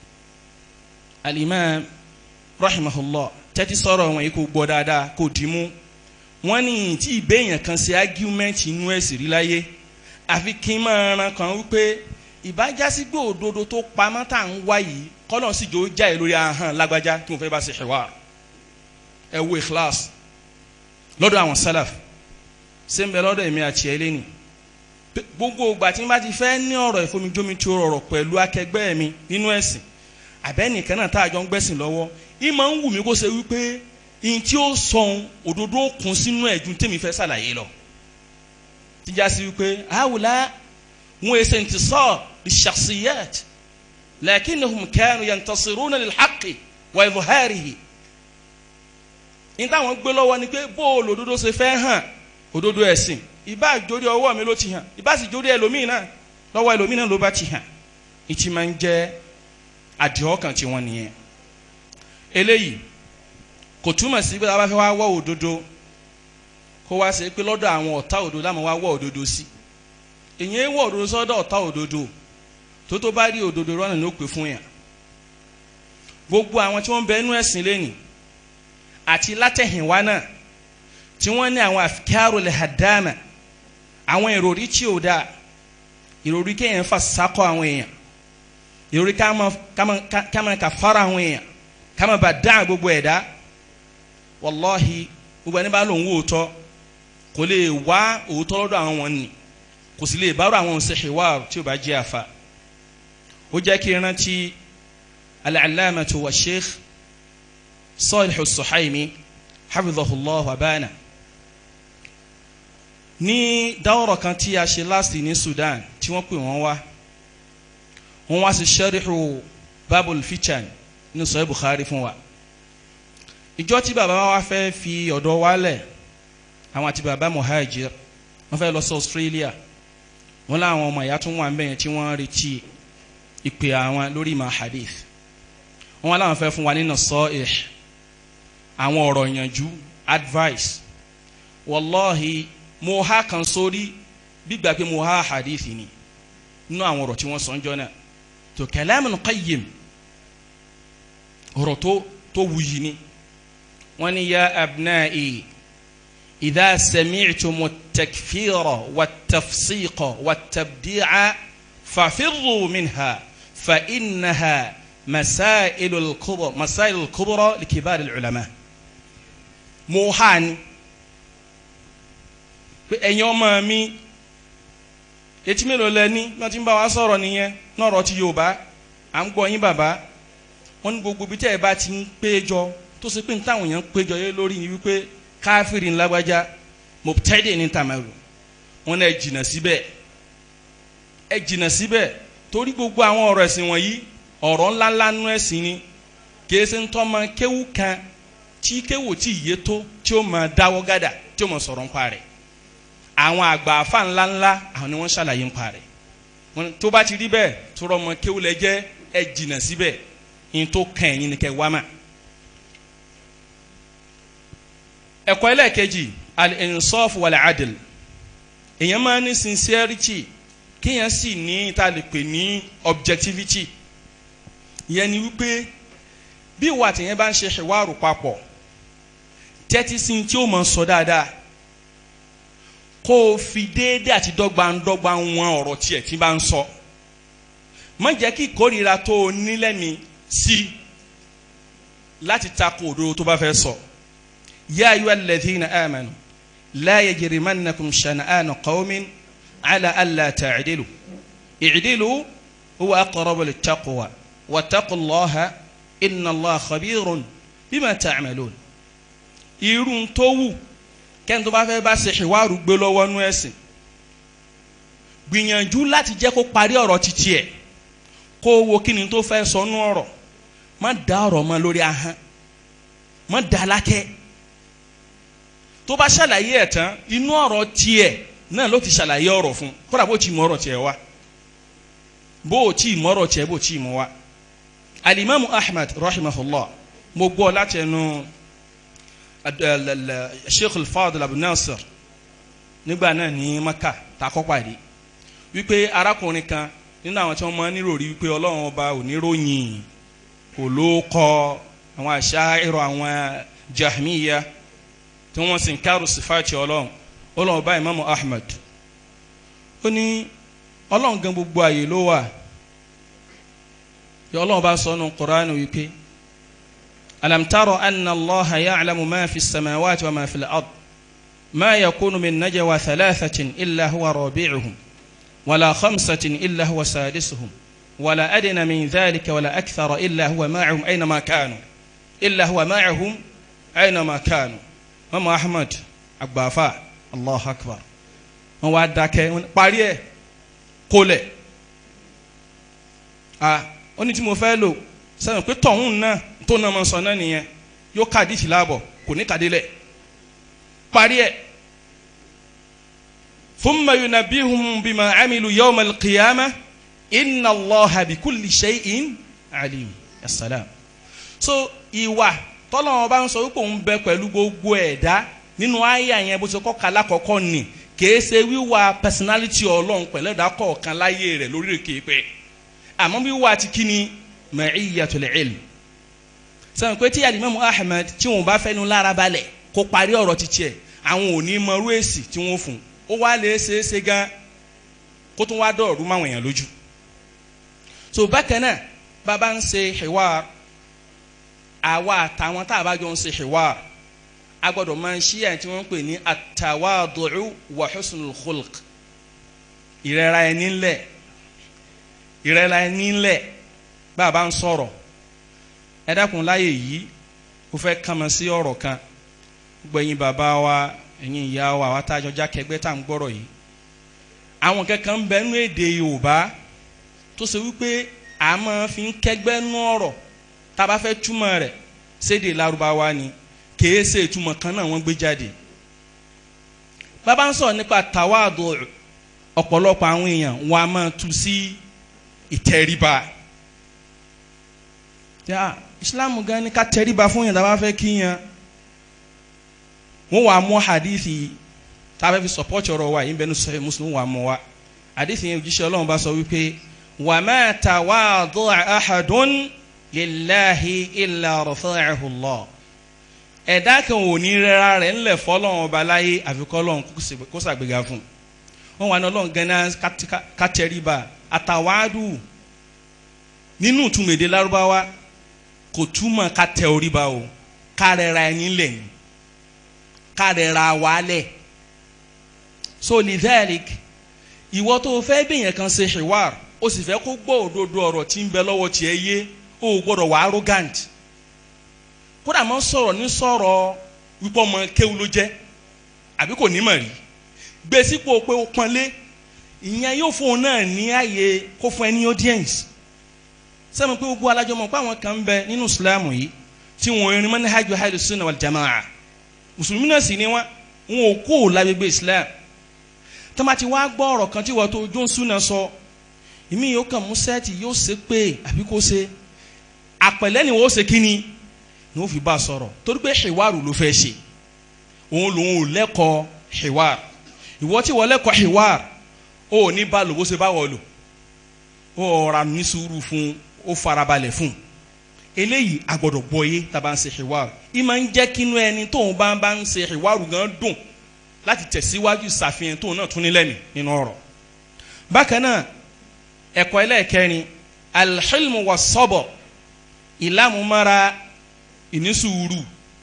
Speaker 5: alimam rahimahullah tẹ́tí sọ̀rọ̀ wọn yìí kò gbọ́ dáadáa kò dìímú wọ́n ní tí ìbéèyàn kan ṣe argument inú ẹ̀sìn rí láyé àfi kí n máa ran kan wípé ìbájásí gbé òdodo tó pamọ́ tá à ń wá yìí kọ́nà sì jò ó jáde lórí ahọ́n lágbájá kí mo fẹ́ bá ṣe ṣẹ̀wá ẹ wo ikhlas lọ́dọ̀ àwọn salaf ṣé ń bẹ lọ́dọ̀ èmi àti ẹ lẹ́nu gbogbo ìgbà tí n bá ti fẹ́ ní ọ̀rọ̀ ìfomijómi tí ó rọrọ̀ pẹ̀lú akẹgbẹ́ mi nínú ẹ̀sìn àbẹ́nìkan náà tá a jọ ń gbẹ́sìn lọ́wọ́ ìmọ̀ ń wù mí kó ṣe wípé ihun tí ó sọ̀hún òdodo kún sínú ẹ̀jú tèmi fẹ́ ṣàlàyé lọ. tíjà sí wípé àwùlá wọn èsè ń ti sọ ìṣàṣìyàt lakinnahum kanu yantasiruna lil haqqi wa izharihi ní táwọn gbé lọ́wọ́ ni pé bóòlù òdodo ṣe fẹ́ hàn òdodo ẹ̀sìn ìbá àjórí ọwọ́ mi ló ti hàn ìbá sì jórí ẹlòmíì náà lọ́wọ́ ẹlòmíì náà ló bá ti hàn ìtì máa ń jẹ́ àdìọ́kàn tí wọ́n nìyẹn eléyìí kò túmọ̀ sí pé a bá fẹ́ wá wọ́ òdodo kó wá ṣe pé lọ́dọ̀ àwọn ọ̀tá òdodo láwọn wá wọ́ òdodo sí èyàn wọ́ òdodo sọ́dọ̀ ọ̀tá òdodo tó tó bá rí òdodo rọ́nà ló pè fún yàn gbogbo àwọn tí wọ́n ń bẹ inú ẹ̀sìn lẹ́nìí àti látẹ̀hìnwá náà tí wọ́n ní àwọn àfikárò lè hàdámà àwọn ìròrí tí ò dáa ìròrí kéèyàn fà sákọ̀ àwọn èèyàn ìròrí káma kà fara àwọn èèyàn káma bà dá gbogbo ẹ̀dá wàláhi gbogbo ẹni bá lòun wò tọ́ kò lè wá òótọ́ lọ́dọ̀ àwọn wọn ni kò sì lè bárò àwọn òṣèṣèwà tí ò bá jẹ́ àfa ó jẹ́ kí n rántí al-allamatu wa sheikh Salih As-Suhaimi hafidhahullah wabana ní dáwọ̀rọ̀ kan tí a ṣe láti ní Sudan tí wọ́n pè wọ́n wá wọ́n wá sí sẹ́ríhù babul fichan ní sọ́yẹ́ Bukhari fún wa ìjọ tí bàbá wa fẹ́ fi ọ̀dọ̀ wálẹ̀ àwọn àti bàbá muhajir wọ́n fẹ́ lọ sí Australia wọ́n láwọn ọmọ ìyá tún wà ń bẹ̀yẹn tí wọ́n retí ìpè àwọn lórí ìmọ̀ hadith wọ́n wá láwọn fẹ́ fún wa nínú sọ́ọ̀ẹ́ àwọn ọ̀rọ̀ ìyànjú advice wallahi mo ha kan sórí gbígbà pé mo ha hadith ni nínú àwọn ọ̀rọ̀ tí wọ́n sọ ń jọ náà tó kalamun qayyim ọ̀rọ̀ tó tó wuyi ni wọ́n ní ya abna'i idha sami'tumu at-takfira wat-tafsiqa wat-tabdi'a fafirru minha fa innaha masailu al-kubra masailu al-kubra li kibar al-ulama mo ha ni pé ẹ̀yin ọmọ mi etí mélòó lẹ ní bí wọ́n ti ń bá wa sọ̀rọ̀ nìyẹn náà rọ̀ ti Yorùbá à ń gbọ́ yín bàbá wọ́n ní gbogbo bí tẹ́ ẹ bá ti ń péjọ tó ṣe pé ní táwọn èèyàn péjọ yé lórí ni wípé káfíìrì ńlágbájá mọ̀tẹ́dẹ̀ ní tàmẹ́rù wọn náà ẹ jìnnà síbẹ̀ ẹ jìnnà síbẹ̀ torí gbogbo àwọn ọ̀rọ̀ ẹ̀sìn wọ̀nyí ọ̀rọ̀ ńláńlá nú ẹ̀sìn ni kìí ṣe ń tọ́ ma kéwù kan tí kéwù tí yé tó tí ó máa dáwọ́ gádà tí ó máa sọ̀rọ̀ ńpa rẹ̀ àwọn àgbà àfa ńláńlá àwọn ni wọ́n ṣàlàyé ńpa rẹ̀ wọn tó bá ti rí bẹ́ẹ̀ tó rọ ọmọ kéwù lẹ jẹ́ ẹ jìnnà síbẹ̀ yín tó kàn ẹ̀yin ni kẹ́ wá mà. ẹ̀kọ́ ẹlẹ́ẹ̀kejì al-insaf wal-adl èèyàn máa ní sincerity kéèyàn sì ní tá a lè pè ní objectivity ìyẹn ni wípé bí ìwà tèèyàn bá ń ṣe ṣèwárò papọ̀ tẹ́tí sí tí ó máa sọ dáadáa kó o fi déédé àti dọ́gbandọ́gba wọn ọ̀rọ̀ tiẹ̀ tí bá ń sọ má jẹ́ kí ìkórìíra tó o nílẹ̀mí sí láti takò òdodo tó bá fẹ́ sọ yá ayú alladhina amanu la yajrimannakum shana'anu qawmin ala alla ta'dilu i'dilu huwa aqrabu littaqwa wattaqullaha inna allaha khabirun bima ta'malun irun tó wù kẹ́ni tó bá fẹ́ bá ṣe ṣèwárù gbé lọ́wọ́ nú ẹ̀sìn gbìyànjú láti jẹ́ kó parí ọ̀rọ̀ títí ẹ̀ kó o wo kí ni tó fẹ́ sọ nú ọ̀rọ̀ má dá ọ̀rọ̀ mọ́ lórí ahọ́n má dá lákẹ́ tó bá ṣàlàyé ẹ̀ tán inú ọ̀rọ̀ tiẹ̀ náà ló ti ṣàlàyé ọ̀rọ̀ fún kódà bó ti mọ ọ̀rọ̀ tiẹ̀ wá bó o ti mọ ọ̀rọ̀ tiẹ̀ bó o ti mọ wá alimami ahmed rahimahullah mo gbọ́ láti ẹnu sheikh al-fadl abu nasir nígbà náà ní maka takọ́ pàdé wípé arákùnrin kan nínú àwọn tí wọ́n máa ń níròrí wípé ọlọ́run ọba ò ní ròyìn kò ló kọ àwọn àṣà ìrọ̀ àwọn jahmiya tí wọ́n sì ń kárò sífàtì ọlọ́run ọlọ́run ọba imam ahmed ó ní ọlọ́run gan gbogbo àyè ló wà ọlọ́run bá sọ nù Qur'an wípé alam tara anna allaha ya'lamu ma fi samawati wa ma fi al-ard ma yakunu min najwa thalathatin illa huwa rabi'uhum wala khamsatin illa huwa sadisuhum wala adna min dhalika wala akthara illa huwa ma'ahum aynama kanu illa huwa ma'ahum aynama kanu mama ahmad agbafa allah akbar wọ́n wá dákẹ́ parí ẹ̀ kólẹ̀ ah ó ní tí mo fẹ́ lò sẹ́yìn pé tọ̀hún náà tó náà máa sọ náà nìyẹn yóò ká àdìsí láàbọ̀ kò ní kàdé lẹ̀ parí ẹ̀ thumma yunabbihum bima amilu yawma al-qiyamah inna allaha bikulli shay'in alim assalam so ìwà tọ́lọ́wọ́n bá ń sọ wípé òun bẹ pẹ̀lú gbogbo ẹ̀dá nínú àyà yẹn bó ṣe kọ́ kala kọ́kọ́ ni kìí ṣe wíwà personality ọlọ́run pẹ̀lú ẹ̀dá kọ̀ọ̀kan láyé rẹ̀ lórí èké pẹ́ àmọ́ wíwà ti kí ni ma'iyyatul ilm sọ̀rọ̀ pé tí alimami ahmed tí wọn bá fẹ́nu lára balẹ̀ kó parí ọ̀rọ̀ ti tiẹ̀ àwọn ò ní mọrú èsì tí wọ́n fún ó wá lè ṣe é ṣe gan kó tún wá dọ̀ọ̀rú máwọn èèyàn lójú so bákan náà bàbá ń ṣe hiwar àwa àtàwọn tá a bá jọ ń ṣe hiwar a gbọ́dọ̀ máa ń ṣí ẹ̀ tí wọ́n ń pè ní atawadu'u wa husnul khulq ìrẹ́ra ẹni ńlẹ̀ ìrẹ́ra ẹni ńlẹ̀ bàbá ń sọ̀rọ̀ ẹ dákun láyè yìí ó fẹ́ kàmọ́ sí ọ̀rọ̀ kan gbẹ̀yìn bàbá wa ẹ̀yin ìyá wa àwa tá a jọ jákẹ́gbẹ́ tá à ń gbọ́rọ̀ yìí àwọn kankan ń bẹ nú èdè Yorùbá tó ṣe wípé a máa fi ń kẹ́gbẹ́ nú ọ̀rọ̀ tá a bá fẹ́ túmọ̀ rẹ̀ sédè Lárúbáwá ni kèé ṣe ìtumọ̀ kan náà wọ́n gbé jáde bàbá ń sọ̀rọ̀ nípa tàwádùn ọ̀pọ̀lọpọ̀ àwọn èèyàn wọn a máa tu sí ìtẹríba yà islam gan ni ká tẹríba fún yàn tá a bá fẹ́ kí yàn wọ́n wàá mú hadithi tá a bá fi support ọ̀rọ̀ wa yìí bẹ́ẹ̀ ní sọ́yìn muslim wàá mú wa hadithi yẹn òjíṣẹ́ ọlọ́run bá sọ wípé wa ma tawadu'a ahadun lillahi illa rafa'ahu Allah ẹ̀dá kan ò ní rẹ́ra rẹ̀ ńlẹ̀ fọlọ́run ọba láyé àfikọ́ ọlọ́run kó ṣàgbéga fún wọn wà ní ọlọ́run gan-an ká tẹríba àtàwádù nínú ìtumèdè lárúbáwá kò túmọ̀ ká tẹ orí ba o ká rẹra ẹni lẹ̀ ni ká rẹra wa lẹ̀ so lidhalik ìwọ tó fẹ́ bẹ̀yẹn kan ṣe ṣèwà o sì fẹ́ kó gbọ́ òdodo ọ̀rọ̀ tí ń bẹ lọ́wọ́ tiẹ̀ yé o ò gbọ́dọ̀ wà arrogant
Speaker 6: kódà máa ń sọ̀rọ̀ ní sọ̀rọ̀ wípé ọmọ kéwu ló jẹ́ àbí kò ní mọ̀ rí gbé sípò pé ó pọ́nlé ìyẹn yóò fún un náà ní ààyè kó fún ẹ ní audience sẹ́mi pé gbogbo alájọ mọ̀ pé àwọn kan ń bẹ nínú Islam yìí tí wọ́n rin manhaj ahlu sunnah wal jamaa mùsùlùmí náà sì ni wọ́n wọn ò kó lágbègbè Islam tọ́mà ti wá gbọ́ ọ̀rọ̀ kan tí wọ́n tó ojú ń súnà sọ ìmí yóò kàn mú sẹ́ẹ̀tì yóò ṣe pé àbí kó ṣe àpẹ̀lẹ́ ni wọ́n ṣe kíni ni wọ́n fi bá a sọ̀rọ̀ torí pé hiwaru ló fẹ́ ṣe òun lòun ò lẹ́kọ̀ọ́ hiwar ìwọ tí wọ́n lẹ́kọ̀ọ́ hiwar ó ò ní bá lò bó ṣe bá wọ̀ lò ó ọ̀rà ní sùúrù fún ó farabalẹ̀ fún eléyìí a gbọ́dọ̀ gbọ́yé tá a bá ń ṣe hiwar ìmọ̀ ń jẹ́ kínú ẹni tóun bá ń bá ń ṣe hiwaru gan dùn láti tẹ̀síwájú ìsàfihàn tóun náà tún ní lẹ́mìí nínú ọ̀rọ̀ bákan náà ẹ̀kọ́ ẹlẹ́ẹ̀kẹrin alhilmu wa sọ́bọ̀ ìlàmúmára ìnísùúrù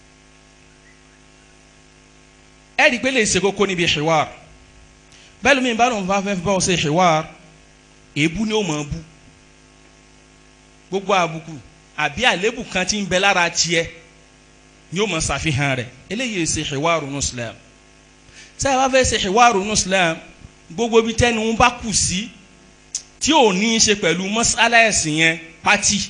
Speaker 6: ẹ̀rí pé lè ṣe kókó níbi hiwar bẹ́ẹ̀ lómi bá lóun bá fẹ́ bá ọ ṣe hiwar èébú ni ó mọ̀ ọ́ bú gbogbo àbùkù àbí àlébù kan tí ń bẹ lára tiẹ̀ ni ó mọ̀ ṣàfihàn rẹ̀ eléyìí ṣe hiwar nù Islam tí a bá fẹ́ ṣe hiwar nù Islam gbogbo bí tẹ́ni ń bá kù sí tí ò ní í ṣe pẹ̀lú mọ́sálà ẹ̀sìn yẹn pátì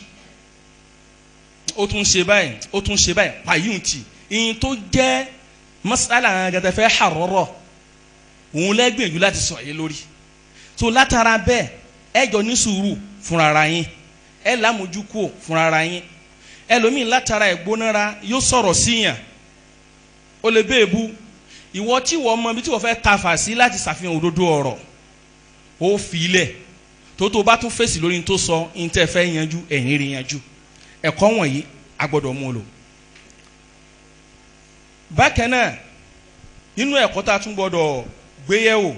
Speaker 6: ó tún ṣe báyìí ó tún ṣe báyìí pàyùntì ìyìn tó jẹ́ mọ́sálà gẹ́gẹ́ fẹ́ hàrọ́rọ́ òun lẹ́gbìyànjú láti sọ yé lórí tó látara bẹ́ẹ̀ ẹ jọ ní sùúrù fúnra yín ẹ lámójúkú fúnra yín ẹlòmíín látara ìgbónára yóò sọ̀rọ̀ síyàn ó lè bẹ́ẹ̀ bú ìwọ tí wọ́n mọ ibi tí wọ́n fẹ́ tafà sí láti ṣàfihàn òdodo ọ̀rọ̀ ó fi ilẹ̀ tó tó bá tún fèsì lórí tó sọ ní tẹ́ fẹ́ yanjú ẹ̀yìn rí yanjú ẹ̀kọ́ wọ̀nyí a gbọ́dọ̀ mú lò. bákan náà nínú ẹ̀kọ́ tá a tún gbọ́dọ̀ gbéyẹ̀wò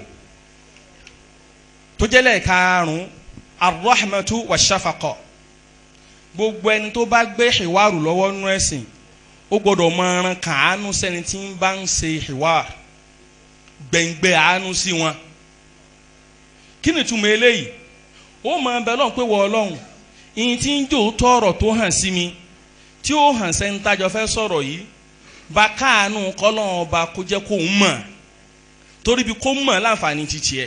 Speaker 6: tó jẹ́lẹ̀ karùn-ún arrahmatu wa shafaqa gbogbo ẹni tó bá gbé ìwárù lọ́wọ́ nú ẹ̀sìn ó gbọ́dọ̀ mọ ẹran kàánú sẹ́ni tí ń bá ń ṣe ìwà gbẹ̀ngbẹ̀ àánú sí wọn kí ni túmọ̀ eléyìí ó mọ ẹbẹ lọ́n pé wọ ọlọ́run ìyìn tí ń jò tọrọ tó hàn sí mi tí ó hàn sẹ́ni tájọ fẹ́ sọ̀rọ̀ yìí bá káàánú kọ́lọ́n ọba kó jẹ́ kó ń mọ̀ torí ibi kó mọ̀ láǹfààní ti tiẹ̀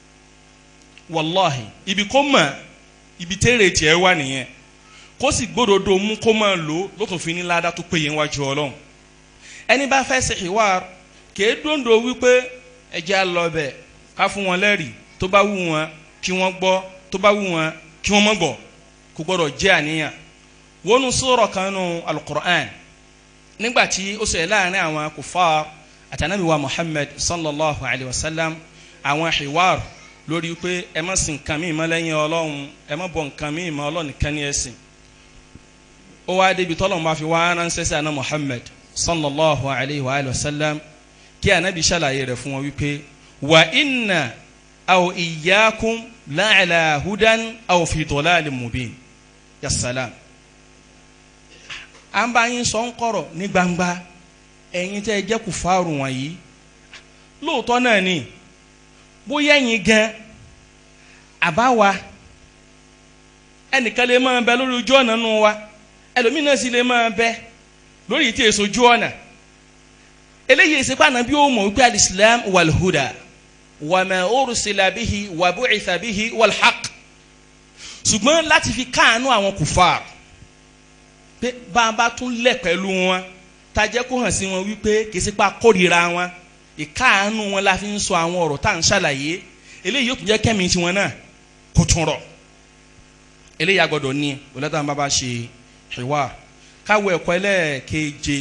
Speaker 6: wàláhì ibi kó mọ̀ ibi tẹ́rẹ̀ tiẹ̀ wà nìyẹn kó sì gbódòdó mú kó máa lò ló tún fi ní ládàá tó péye wájú ọlọ́run ẹni bá fẹ́ ṣe ìwà kèé dòńdò wípé ẹjẹ́ á lọ bẹ̀ ká fún wọn lẹ́rìí tó bá wù wọn kí wọ́n gbọ́ tó bá wù wọn kí wọ́n má gbọ́ kò gbọ́dọ̀ jẹ́ àníyàn wọnú sọ̀rọ̀ kan nù alukur'an nígbà tí ó sọ láàrin àwọn kùfàr àtànàbí wa muhammad sallallahu alayhi wa sallam àwọn hiwar lórí pé ẹ má sìn nǹkan míì mọ́ lẹ́yìn ọlọ́run ẹ má bọ nǹkan míì mọ́ ọlọ́run nìkan ní ẹ̀sìn ó wá débi tọ́lọ́run bá fi wá ránṣẹ́ sí àná muhammad sallallahu alayhi wa sallam kí ànábì ṣàlàyé rẹ̀ fún wọn wípé wà inna aw iyyakum la'ala hudan aw fi dalalin mubin ya salam à ń bá yín sọ ń kọ̀rọ̀ ní gbangba ẹ̀yin tẹ́ ẹ jẹ́ kùfàrù wọ̀nyí lóòótọ́ náà ni bóyá ẹ̀yin gan àbáwa ẹnìkan lè máa bẹ lórí ojú ọ̀nà nù wa ẹlòmíín náà sì lè máa bẹ lórí ìtì èso ojú ọ̀nà eléyìí ìsìnkú ànábí ó mọ̀ wípé alìsílám wàlhúdà wàmẹ̀ òrùsílà bíhi wàbúìsà bíhi wàlhàq ṣùgbọ́n láti fi káànú àwọn kùfàr pé bá a bá tún lẹ̀ pẹ̀lú wọn tajẹ́ kó hàn sí wọn wípé kì í sí pa kórìíra wọn ìkáànú wọn la fi ń sọ àwọn ọ̀rọ̀ tá à ń ṣàlàyé eléyìí yóò tún jẹ́ kẹ́mi tiwọn náà kó tún rọ̀ eléyìí agbọ́dọ̀ ní olùdarí bá bá ṣe ìwà káwọ ẹ̀kọ́ ẹlẹ́ẹ̀keje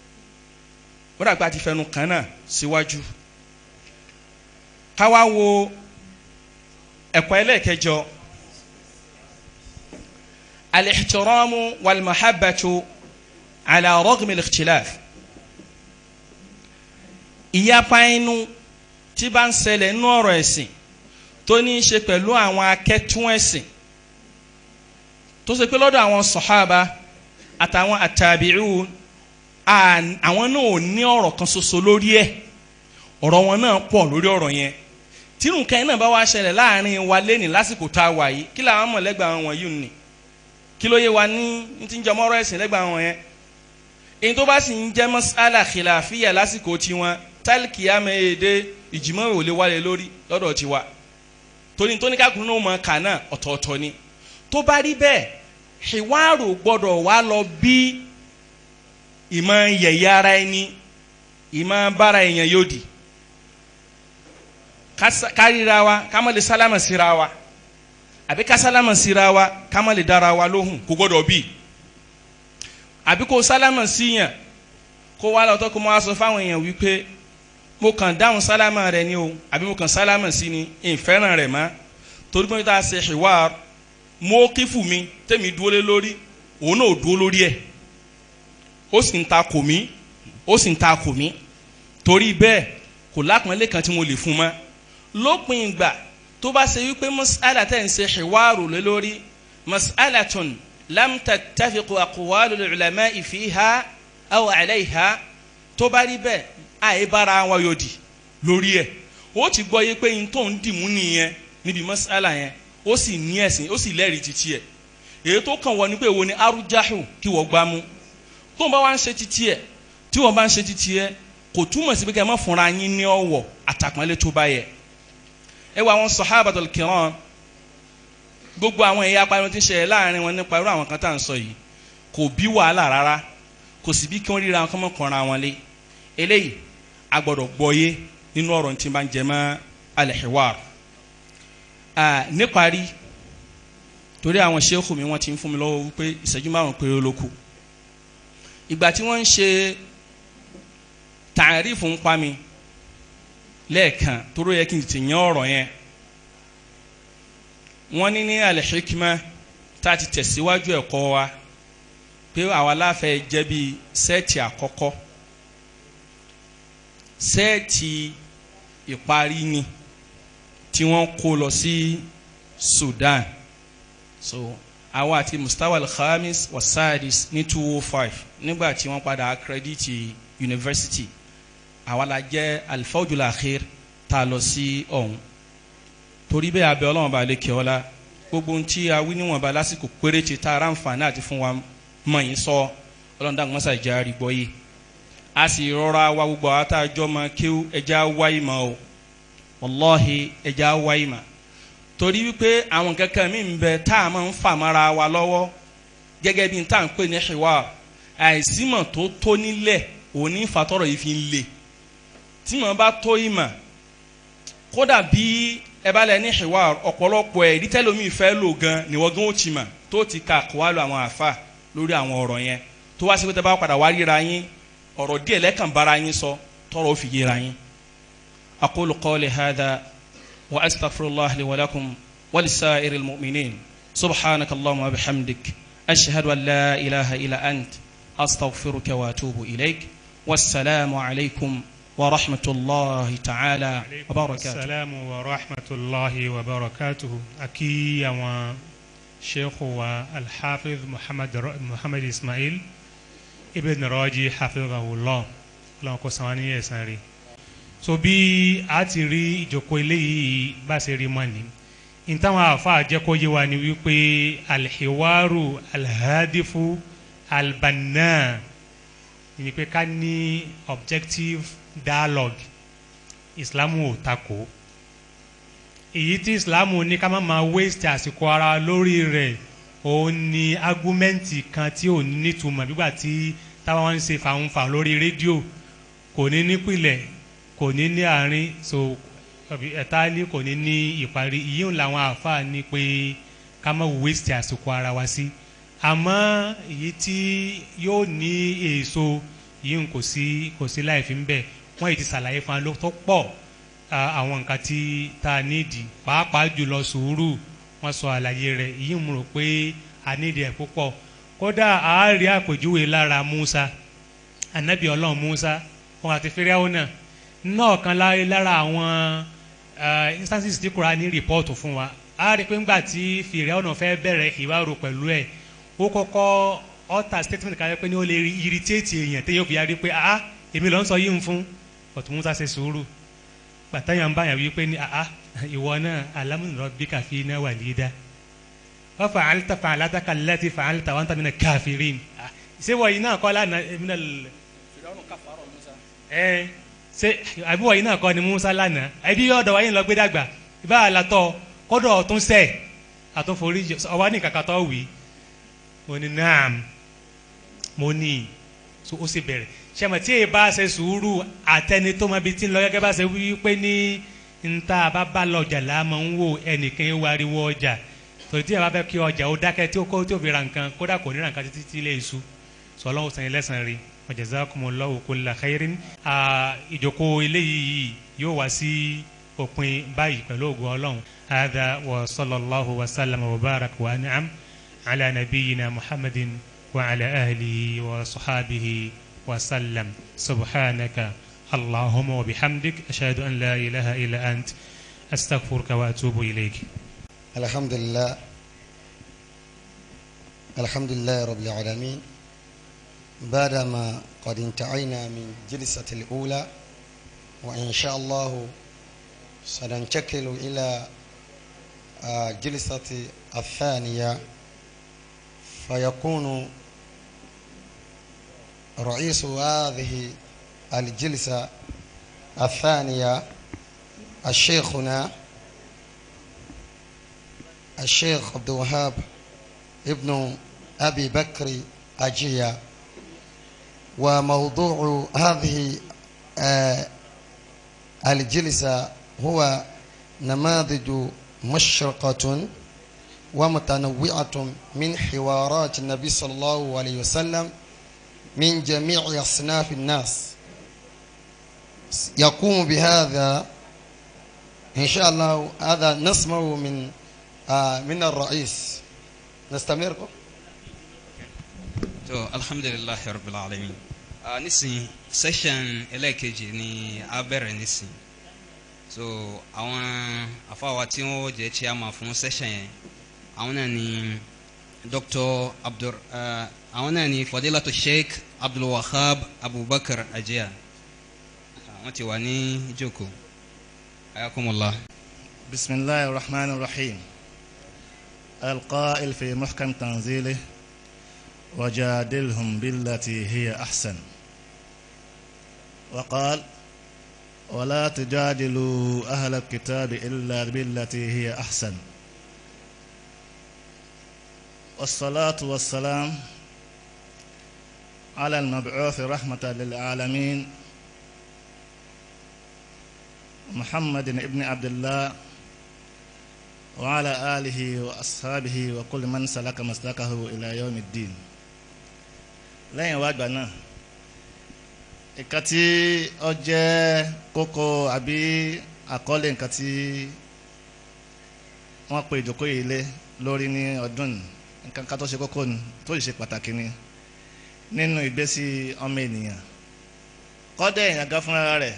Speaker 6: wọ́n dàgbà ti fẹnu kan náà síwájú káwá wo ẹ̀kọ́ ẹlẹ́ẹ̀kẹjọ al-ihtiramu wal-mahabbatu ala ragmi al-ikhtilaf ìyapa inú tí bá ń ṣẹlẹ̀ nínú ọ̀rọ̀ ẹ̀sìn tó ní í ṣe pẹ̀lú àwọn akẹ́tún ẹ̀sìn tó ṣe pé lọ́dọ̀ àwọn sọ̀hábà àtàwọn àtàbíù àwọn náà ò ní ọ̀rọ̀ kan ṣoṣo lórí ẹ̀ ọ̀rọ̀ wọn náà pọ̀ lórí ọ̀rọ̀ yẹn tírù nǹkan yẹn náà bá wá ṣẹlẹ̀ láàrin wa lẹ́nìí lásìkò tá a wà yìí kí làwọn mọ̀ lẹ́gbàá wọn yìí nì kí ló yé wa ní ní ti ń jọmọ́ ọ̀rọ̀ ẹ̀sìn lẹ́gbàá wọn yẹn èyí tó bá sì ń jẹ́ mas'ala khilafiyya lásìkò tiwọn tálkìyàmẹ́ èdè ìjìmọ̀ ò lè wálé lórí lọ́dọ̀ tiwa torí tó ní kákùnrin náà mọ̀ kà náà ọ̀tọ̀ọ̀tọ̀ ni tó bá rí bẹ́ẹ̀ ìwárò gbọ́dọ̀ wá lọ bí ìmọ̀ yẹ̀yẹ́ ara ẹni ìmọ̀ bára èèyàn yóò di kárìíra wa ká má lè sálámà síra wa àbí ká sálámà síra wa ká má lè dára wa lóhùn kó gbọ́dọ̀ bí àbí kó sálámà síyàn kó wá lọ́tọ́ kó máa sọ fáwọn èèyàn wípé mo kàn dáhùn sálámà rẹ ni o àbí mo kàn sálámà sí ni ìfẹ́ràn rẹ̀ mọ́ torí pé tá a ṣe ìwà mo kífù mi tẹ́mi dúró lé lórí òun náà dúró lórí ẹ̀ ó sì ń ta kò mí ó sì ń ta kò mí torí bẹ́ẹ̀ kò lápọ̀nlé kan tí mo lè fún mọ́ lópin ìgbà tó bá ṣe wípé mas'ala tẹ̀ ń ṣe ìwárò lé lórí mas'alatun lam tattafiqu aqwalul ulama'i fiha aw 'alayha tó bá rí bẹ́ẹ̀ àyè bára wọn yòdì lórí ẹ̀ ó ti gbọ́ yé pé yín tó ń dìmú nìyẹn níbi mas'ala yẹn ó sì ní ẹ̀sìn ó sì lẹ́rìí títí ẹ̀ èyí tó kàn wọ́n ni pé èwo ni arújáhù kí wọ́n gbá mú tó ń bá wá ń ṣe títí ẹ̀ tí wọ́n bá ń ṣe títí ẹ̀ kò túmọ̀ sí pé kẹ́ ẹ má fúnra yín ní ọ̀wọ̀ àtàpọ́nlé tó bá yẹ ẹ wọ àwọn sahabatul kiram gbogbo àwọn ẹ̀yà apariwo tí ń ṣẹlẹ̀ láàrin wọn nípa irú àwọn kan tá à ń sọ yìí kò bí wàhálà rárá kò sì bí kí wọ́n ríra wọn kọ́ mọ́ kọ́ra wọn lé eléyìí a gbọ́dọ̀ gbọ́yé nínú ọ̀rọ̀ tí bá ń jẹ mọ́ al-hiwar níparí torí àwọn ṣéèkù mi wọ́n ti ń fún mi lọ́wọ́ wípé ìṣẹ́jú márùn péré ló kù ìgbà tí wọ́n ń ṣe tààrífù ń pa mi lẹ́ẹ̀kan toró yẹ kí n ti yan ọ̀rọ̀ yẹn wọ́n ní ní al-hikma tá a ti tẹ̀síwájú ẹ̀kọ́ wa pé àwa láfẹ́ jẹ́ bí sẹ́ẹ̀tì àkọ́kọ́ sẹ́ẹ̀tì ìparí ni tí wọ́n kó lọ sí Sudan so àwa àti mustawa al-khamis wa sadis ní two oh five nígbà tí wọ́n padà akrediti university àwa la jẹ́ alifawjul akhir tá a lọ sí ọ̀hún torí bẹ́ẹ̀ abẹ́ ọlọ́run bá lè kí ọ la gbogbo ohun tí a wí níwọ̀nba lásìkò péréte tá a rà ń fà náà ti fún wa mọ̀ yín sọ ọlọ́run dàgbọ́n sà ìjà rí gbọ́ yìí a sì rọra wa gbogbo àwọn tá a jọ mọ kéwú ẹja wáyé mọ́ o wàláhi ẹja wáyé mọ́ torí wípé àwọn kankan mi ń bẹ tá a máa ń fà mọ́ra wa lọ́wọ́ gẹ́gẹ́ bí n tá à ń pè ní ṣìwà àìsímọ̀ tó tó nílẹ̀ òní fatọ́rọ̀ yìí fi ń le tí mo bá tó ìmọ̀ kódà bí ẹ bá lẹ ní ṣìwà ọ̀pọ̀lọpọ̀ ẹ̀ rí tẹ́lómi fẹ́ lò gan níwọ̀n gan ó ti mọ̀ tó ti ka kó wá lọ àwọn àfa lórí àwọn ọ̀rọ̀ yẹn tó wá sí pé tẹ́ bá padà wá ríra yín ọ̀rọ̀ díẹ̀ lẹ́kàn bára yín sọ tọrọ ó fi yéra yín. aqulu qawli hadha wa astaghfirullah li wa lakum wa lisa'iril mu'minin subhanaka allahumma wa bihamdik ashhadu an la ilaha illa ant astaghfiruka wa atubu ilayk wassalamu alaykum wa rahmatulahi ta'ala wa barakatuh.
Speaker 4: salaamu wa rahmatulahi wa barakatuhu aki àwọn sheikhu wa alhafiz muhammad muhammad ismail ibn raji hafizahullah ọlọ́run kó san wá ní ẹ̀san rí so bí a ti rí ìjókòó eléyìí bá ṣe rí mọ́ ni ìtàwọn àáfàá jẹ́ kó yé wa ni wípé alhiwaru alhadifu albanna ni pé ká ní objective dialogue islamu ò takò èyí tí islamu ní ká má máa waste àsìkò ara lórí rẹ̀ òun ni argumenti kan tí ò ní nítumọ̀ nígbà tí táwọn ń ṣe fàǹfà lórí rédíò kò ní nípìlẹ̀ kò ní ní àárín so ẹ̀tálí kò ní ní ìparí ìyíhùn làwọn àáfàá ní pé ká má waste àsìkò ara wa sí àmọ́ èyí tí yóò ní èso yìí kò sí kò sí láì fi ń bẹ̀ wọ́n yìí ti ṣàlàyé fún wa ló tó pọ̀ àwọn nǹkan tí tá a nídìí pàápàá jùlọ sùúrù wọ́n sọ àlàyé rẹ̀ yìí mú rò pé a nídìí ẹ̀ púpọ̀ kódà àárí àpèjúwe lára Musa anabi Ọlọ́run Musa wọn àti fíríàwó náà náà kan lára àwọn instances tí kura ní rìpọ́ọ̀tù fún wa a rí i pé ńgbà tí fíríàwó náà fẹ́ bẹ̀rẹ̀ ìwárò pẹ̀lú ẹ̀ ó kọ́kọ́ ọ̀tà statement kan pé ní ó lè irritate èèyàn téèyàn fi yarí pé ah èmi ló ń sọ yìí ń fún ọ̀tún Musa ṣe sùúrù gbàtàyàn bá yàn wípé ní ah ìwọ náà alámúnirọ bí kàfi náà wà lídá wọ́n fa'alta fa'alataka allati fa'alta wa anta mina kafirin ṣé wọ̀nyí náà kọ́ lánàá èmi náà lè ẹ ṣe àbí wọ̀nyí náà kọ́ ni musa lánàá ẹbí ọ̀dọ̀ wáyé lọ gbé dàgbà ìbá àlàtọ̀ kọ́dọ̀ ọ̀tún sẹ̀ àtúnforí ọwọ́ ní kàkà tó wì í mo ní naam mo ní so ó sì bẹ̀rẹ̀ ṣẹ́mi tí èyí bá ṣe sùúrù àtẹni tó mọ ibi tí ń lọ gẹ́gẹ́ bá ṣe wí pé ní nta bá bá lọ ọjà là máa ń wò ẹnìkan wá ariwo ọjà torí tí yàrá bá fẹ́ kí ọjà ó dákẹ́ tí ó kó tí ó fi ra nǹkan kódà kò ní ra nǹkan títí tí ilé iṣu sọ ọlọ́run sàn yín lẹ́sàn-án rí jazakumullahu kulla khairin ìjókòó eléyìí yìí yóò wá sí òpin báyìí pẹ̀lú ògùn ọlọ́run hadha wa sallallahu wa sallam wa barak wa an'am ala nabiyyina muhammadin wa ala ahlihi wa sahabihi wa sallam subhanaka allahumma wa bihamdik ashhadu an la ilaha illa ant astaghfiruka wa atubu ilayk
Speaker 7: الحمد لله الحمد لله رب العالمين بعدما قد انتهينا من جلسة الأولى وإن شاء الله سننتقل إلى جلسة الثانية فيكون رئيس هذه الجلسة الثانية الشيخنا الشيخ عبد الوهاب ابن أبي بكر أجية وموضوع هذه آه الجلسة هو نماذج مشرقة ومتنوعة من حوارات النبي صلى الله عليه وسلم من جميع أصناف الناس يقوم بهذا إن شاء الله هذا نسمعه من آه من الرئيس نستمر
Speaker 3: tó alhamdulilahi rabbil alamin ah nísìnyí session ẹlẹ́ẹ̀kejì ni a bẹ̀rẹ̀ nísìnyí so àwọn afáwa tí wọ́n jẹ́ chairman fún session yẹn àwọn náà ni dr abdur uh, àwọn náà ni fadilatu sheikh abdulwahab abubakar ajiya wọ́n ti wà ní ìjókòó ayakumullah.
Speaker 8: بسم الله الرحمن الرحيم القائل في محكم تنزيله وجادلهم بالتي هي أحسن وقال ولا تجادلوا أهل الكتاب إلا بالتي هي أحسن والصلاة والسلام على المبعوث رحمة للعالمين محمد بن عبد الله وعلى آله وأصحابه وكل من سلك مسلكه إلى يوم الدين lẹ́yìn wá gbà náà nǹkan tí ó jẹ́ kókó àbí àkọlé nǹkan tí wọ́n pe ìjókòó yìí lé lórí ní ọdún ní nǹkan kan tó ṣe kókó ni tó sì ṣe pàtàkì ni nínú ìgbésí ọmọ ènìyàn kọ́dẹ̀ èèyàn gan fúnra rẹ̀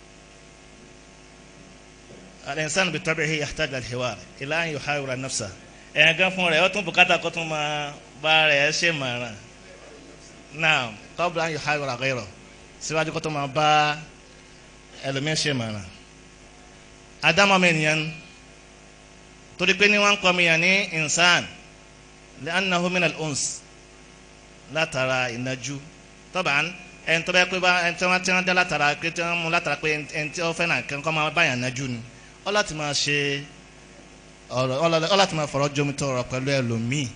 Speaker 8: الإنسان بطبعه يحتاج للحوار إلى أن يحاور نفسه èèyàn gan fún rẹ̀ ó tún bùkátà kó tún máa bá rẹ̀ ṣe mọ̀ràn náà قبل أن يحاور غيره síwájú kó tó máa bá ẹlòmíín ṣe mọ̀ràn ádámọ̀ mi nìyẹn torí pé ní wọ́n ń kọ́ mi yàn ní insan لأنه من الأنس látara ìnajú طبعا ẹni tó bá yẹ pé bá ẹni tí wọ́n ti ń dá látara pé tí wọ́n mú látara pé ẹni tí wọ́n fẹ́ náà kẹ́kọ̀ọ́ máa bá yàn nájú ni ọ láti máa ṣe ọ̀rọ̀ ọ láti máa fọ̀rọ̀ jomi tọrọ pẹ̀lú ẹlòmíì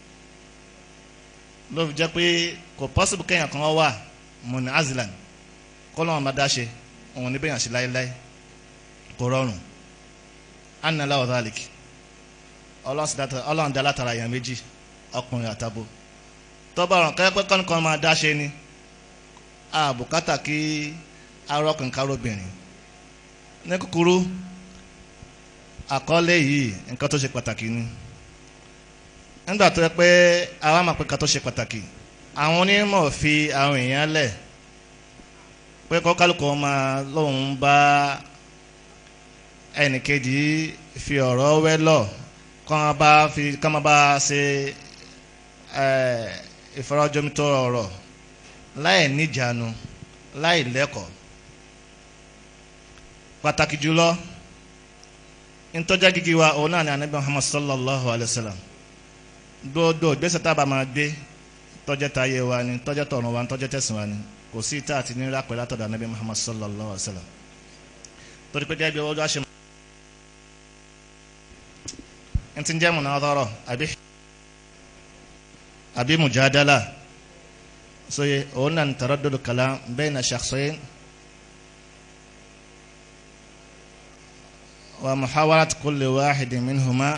Speaker 8: ló fi jẹ́ pé kò pọ́sibú kéèyàn kan wà mọ̀nì azilan kó lọ́wọ́n bá dáṣe òun ní bẹ́yàn sí láéláé kò rọrùn anna lawa dhalik ọlọ́run dá látara èèyàn méjì ọkùnrin àtàbò tọ́ba ọ̀ràn kẹ́kẹ́ kọ́nìkan máa dáṣe ni àbùkátà kí arọ́kùnrin kárọ́bìnrin ní kúkúrú àkọlé yìí nǹkan tó ṣe pàtàkì ni nígbà tó yẹ pé àwa máa pé nǹkan tó ṣe pàtàkì àwọn onímọ̀ fi àwọn èèyàn lẹ̀ pé kọ́ kálukú máa lóun bá ẹnìkejì fi ọ̀rọ̀ wẹ́lọ̀ kọ́ máa bá fi kọ́ máa bá ṣe ìfọ̀rọ̀jomitó ọ̀rọ̀ láì níjànú láì lẹ́kọ̀ọ́ pàtàkì jùlọ ntọ́jà gígí wa òun náà ni anabi muhammad sallallahu alayhi wa sallam gbọ́dọ̀ gbèsè tá a bá máa gbé tọ́jẹ́ táyé wa ni tọ́jẹ́ tọ̀run wa ni tọ́jẹ́ tẹ̀sìn wa ni kò sí ìta àti nira pẹ̀lú àtọ̀dọ̀ anabi muhammad sallallahu alayhi wa sallam torí pé gẹ́gẹ́ bí ọjọ́ àṣẹ n ti jẹ́ munadara àbí àbí mujadala sóye òun náà taraddud kalam bayna shakhsayn wa muhawarat kulli wahidin minhuma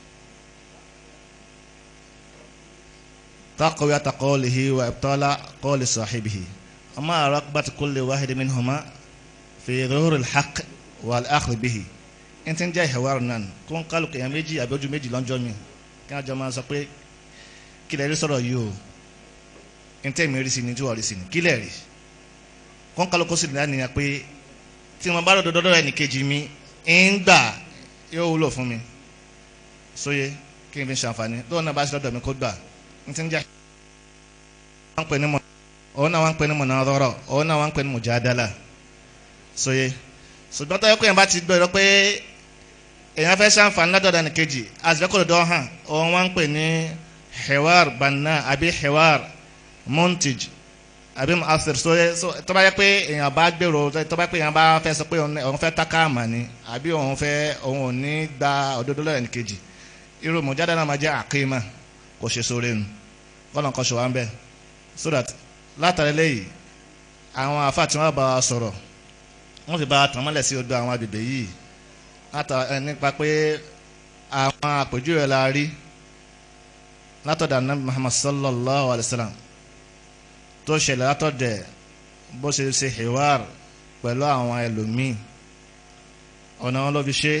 Speaker 8: تقوية قوله وإبطال قول صاحبه أما رغبة كل واحد منهما في ظهور الحق والأخذ به n ti ń jẹ́ ìhẹ̀wá ọ̀nàn kó ń kálukú èèyàn méjì àbí ojú méjì lọ́jọ́ mi kí wọ́n jọ máa sọ pé kí lè rí sọ̀rọ̀ yìí o n tẹ́ mi rí sí ni tí wọ́n rí sí ni kí lè rí kó ń kálukú sì ní àníyàn pé tí wọ́n bá dọ̀dọ̀ dọ́dọ̀ ẹnì kejì mi ń gbà yóò wúlò fún mi sóye kí n fi ṣàǹfààní lóun náà bá ṣe lọ́dọ̀ mi kó gbà n ti ń jẹ́ wọ́n pè ní mọ̀ òun náà wọ́n pè ní munadara òun náà wọ́n pè ní mujadala sóye ṣùgbọ́n tó yẹ kó yẹn bá ti gbọ́ pé èèyàn fẹ́ ṣàǹfààní lọ́dọ̀ ní kejì àtìlẹ́kọ̀ọ́ hàn òun wọ́n pè ní hewar banna àbí hewar montage àbí asir sóye tó bá yẹ pé èèyàn bá gbèrò tó bá yẹ pé èèyàn bá fẹ́ sọ pé òun fẹ́ tákà àmà ni àbí òun fẹ́ òun ò ní gba òdodo lọ́dọ̀ ní kejì irú mujadala máa jẹ́ àkímà kò ṣe sóore nu kọ́nà kan ṣe wá ń bẹ́ẹ̀ so that látàrí lẹ́yìn àwọn àfa tí wọ́n bá wa sọ̀rọ̀ wọ́n fi bá a tàn mọ́lẹ̀ sí odò àwọn agbègbè yìí látà nípa pé àwọn àpèjúwe la rí látọ̀dọ̀ anabi muhammad sallallahu alayhi wa sallam tó ṣẹlẹ̀ látọ̀dẹ̀ bó ṣe ṣe hiwar pẹ̀lú àwọn ẹlòmíì ọ̀nà wọn ló fi ṣe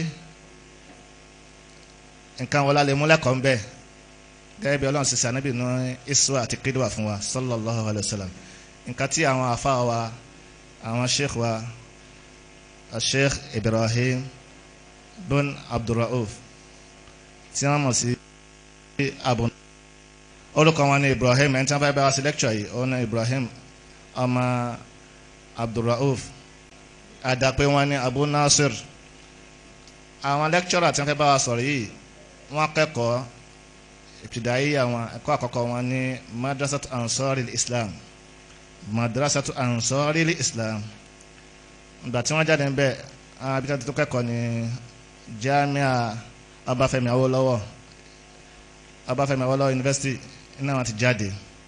Speaker 8: nǹkan wọlé alẹ́ múlẹ̀kọ̀ ń bẹ́ẹ̀ gẹ́gẹ́ bí ọlọ́run sísè anábì ní isra àti kídùwà fún wa sallallahu alayhi wa sallam nǹkan tí àwọn afa wa àwọn sheikh wa sheikh ibrahim bin abdulrauf tí wọ́n mọ̀ sí abu orúkọ wọn ní ibrahim ẹni tí wọ́n fẹ́ bá wa sí lecture yìí òun ní ibrahim ọmọ abdulrauf àdàpé wọn ní abu nasir àwọn lecturer tí wọ́n fẹ́ bá wa sọ̀rọ̀ yìí wọ́n kẹ́kọ̀ọ́ ibtidayi àwọn ẹ̀kọ́ àkọ́kọ́ wọn ní madrasatu ansori islam madrasatu ansori islam ìgbà tí wọ́n jáde níbẹ̀ àwọn abitá tó kẹ́kọ̀ọ́ ní jamia Ọbáfẹ́mi Awólọ́wọ̀ Ọbáfẹ́mi Awólọ́wọ̀ university iná wọn ti jáde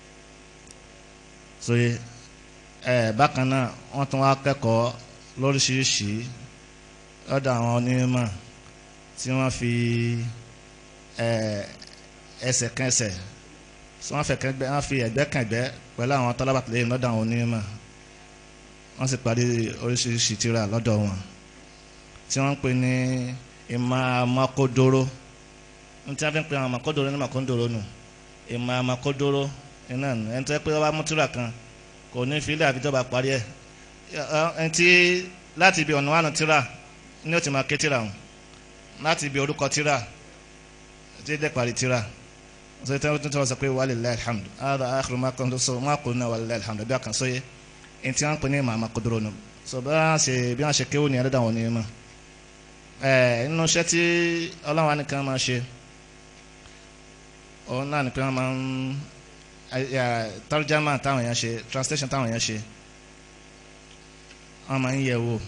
Speaker 8: so ẹ bákan náà wọ́n tún wá kẹ́kọ̀ọ́ lóríṣiríṣi lọ́dọ̀ àwọn onímọ̀ tí wọ́n fi ẹ ẹsẹ̀ kan ẹsẹ̀ tí wọ́n fẹ́ kẹ́gbẹ́ wọ́n fi ẹ̀gbẹ́ kan ẹ̀gbẹ́ pẹ̀lú àwọn tọ́lábà lẹ́yìn lọ́dọ̀ àwọn onímọ̀ wọ́n sì parí oríṣiríṣi tírà lọ́dọ̀ wọn tí wọ́n ń pè ní ìmọ̀ àmọ́kódóró ní tí wọ́n fi ń pè àwọn àmọ́kódóró ní àmọ́kódóró nù ìmọ̀ àmọ́kódóró iná nù ẹni tó yẹ pé wọ́n bá mú tírà kan kò ní fílẹ̀ àbí tó bá parí ẹ̀ ẹni tí láti ibi ọ̀nà wánu tírà ní ó ti máa ké tírà hùn láti ibi orúkọ tírà tí ó dẹ́ parí tírà sọ tí wọ́n tún sọ pé walillahi alhamdu hada akhiru ma kuntu so ma qulna walillahi alhamdu bí a kan sóye ẹni tí wọ́n ń pè ní ìmọ̀ àmọ́kódóró nù so bí wọ́n ṣe bí wọ́n ṣe kéwòn ní ẹlẹ́dàá wọn ní mọ̀ ẹ̀ nínú iṣẹ́ tí ọlọ́run nìkan máa ṣe òun náà ni pé wọ́n máa ń tarjama táwọn èèyàn ṣe translation táwọn èèyàn ṣe wọ́n máa ń yẹ̀ wò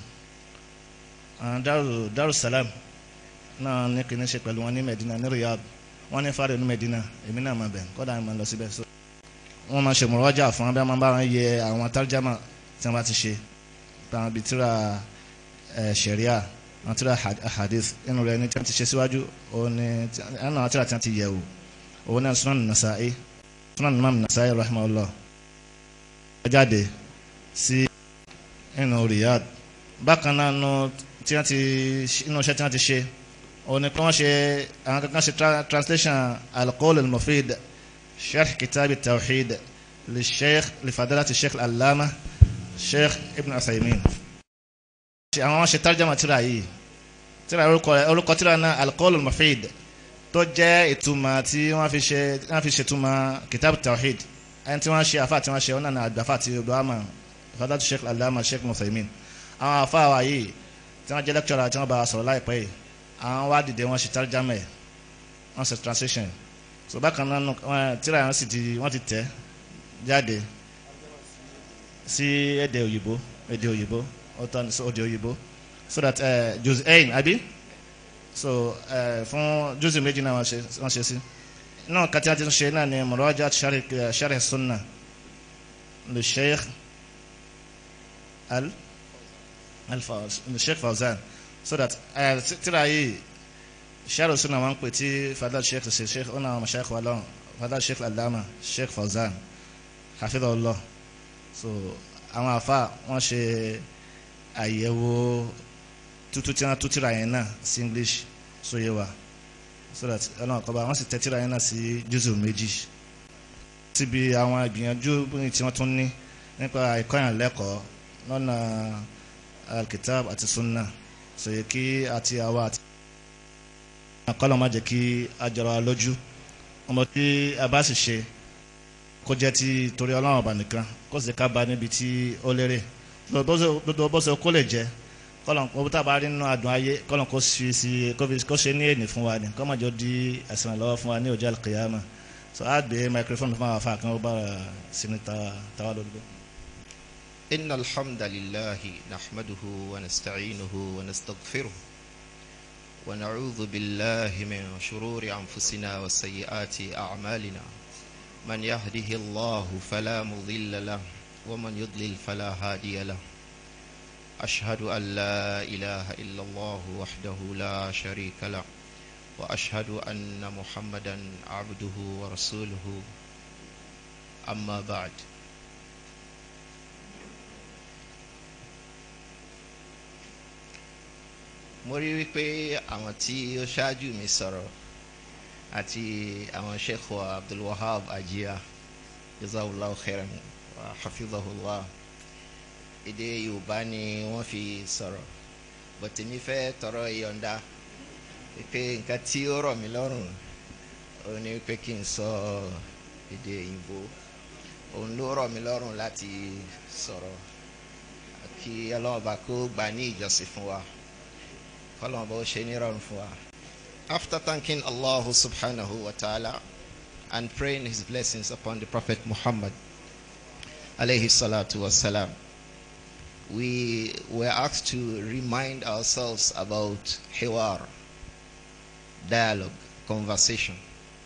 Speaker 8: darussalam náà ní kìíní ṣe pẹ̀lú wọn ní Medina ní Riyadh wọ́n ní fáre ní Medina èmi náà máa bẹ̀ kọ́dà máa lọ síbẹ̀ so wọ́n máa ṣe mọ̀rọ́jà fún wọn bí wọ́n máa bá wọn yẹ àwọn tarjama tí wọ́n bá ti ṣe táwọn bíi tíra ṣẹ̀ríà àwọn tíra hadith inú rẹ̀ ní tí wọ́n ti ṣe síwájú òun ni ẹnu àwọn tíra tí wọ́n ti yẹ̀ wò òun náà Sunan Nasa'i Sunan Imam Nasa'i rahimahullah jáde sí inú Riyadh bákan náà nù tí wọ́n ti inú iṣẹ́ tí wọ́n ti ṣe òun ni kí wọ́n ṣe àwọn kankan ṣe translation al-qawl al-mufid sharh kitab at-tawhid li sheikh li fadilati sheikh al-allama sheikh ibn Uthaymin àwọn ṣe tarjama tírà yìí tírà orúkọ tírà náà al-qawl al-mufid tó jẹ́ ìtumọ̀ tí wọ́n fi ṣe wọ́n fi ṣètumọ̀ kitab tawhid ẹni tí wọ́n ṣe àfa tí wọ́n ṣe ọ̀nà àgbàfà àti obama fadatu sheikh alama sheikh Uthaymin àwọn àfa wa yìí tí wọ́n jẹ́ lecturer tí wọ́n bá sọ̀rọ̀ láìpẹ́ yìí àwọn wá dìde wọ́n ṣe tarjama ẹ̀ wọ́n ṣe translation so bákan náà tíra yẹn sì ti wọ́n ti tẹ̀ jáde sí èdè òyìnbó èdè òyìnbó ọ̀tọ̀ ní èdè òyìnbó so that uh, jose ain abi so uh, fún jose méjì náà wọ́n ṣe wọ́n ṣe sí náà kàtí àti ṣe náà ni mọ̀rọ́jà sharh sunna le sheikh al al le sheikh fawzan so that uh, tíra yìí sharh sunna wọn pè tí fadal sheikh ṣe sheikh ọ̀nà àwọn sheikh wa lọ́wọ́ fadal sheikh alama sheikh fawzan hafidhahullah so àwọn afa wọn ṣe àyẹ̀wò tútú tí wọn tú tíra yẹn náà sí english sóye wa so that ọlọ́run kọ́ba wọ́n sì tẹ tíra yẹn náà sí jùzù méjì síbi àwọn ìgbìyànjú tí wọ́n tún ní nípa ìkọ́yàn lẹ́kọ̀ọ́ lọ́nà alkitab àti sunna sòye kí àti àwa àti àkọlọ́ má jẹ́ kí a jọra wa lójú ọmọ tí a bá sì ṣe kó jẹ́ ti torí ọlọ́run ọba nìkan kó sì ká ba níbi tí ó lérè lọ́dọ̀ bó ṣe kó lè jẹ́ kọ́lọ̀n kó tá a bá rí nínú adùn ayé kọ́lọ̀n kó ṣe sí kó ṣe ní ènì fún wa ni kó má jọ di ẹ̀sìn lọ́wọ́ fún wa ní ọjọ́ àlùkìyàmà so a gbé microphone fún àwọn afáàkàn ó bá sí ní tàwa lórí.
Speaker 9: إن الحمد لله نحمده ونستعينه ونستغفره ونعوذ بالله من شرور أنفسنا وسيئات أعمالنا من يهده الله فلا مضل له ومن يضلل فلا هادي له أشهد أن لا إله إلا الله وحده لا شريك له وأشهد أن محمدا عبده ورسوله أما بعد mo rí wípé àwọn tí ó ṣáájú mi sọ̀rọ̀ àti àwọn sheikh wa abdulwahab ajiya jazawullah khairan wa hafizahullah èdè yorùbá ni wọ́n fi sọ̀rọ̀ bọ̀tẹ̀mí fẹ́ tọrọ ìyọ̀ǹda wípé nǹkan tí ó rọ̀ mí lọ́rùn òun ni wípé kí n sọ èdè òyìnbó òun ló rọ̀ mí lọ́rùn láti sọ̀rọ̀ kí ọlọ́mọba kó gbà ní ìjọsìn fún wa kọ́lọ́mọba ó ṣe nírọ̀rùn fún wa. After thanking Allah subhanahu wa ta'ala and praying his blessings upon the Prophet Muhammad alayhi salatu wa salam, we were asked to remind ourselves about hiwar, dialogue, conversation,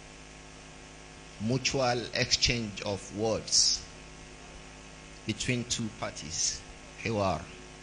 Speaker 9: mutual exchange of words between two parties, hiwar.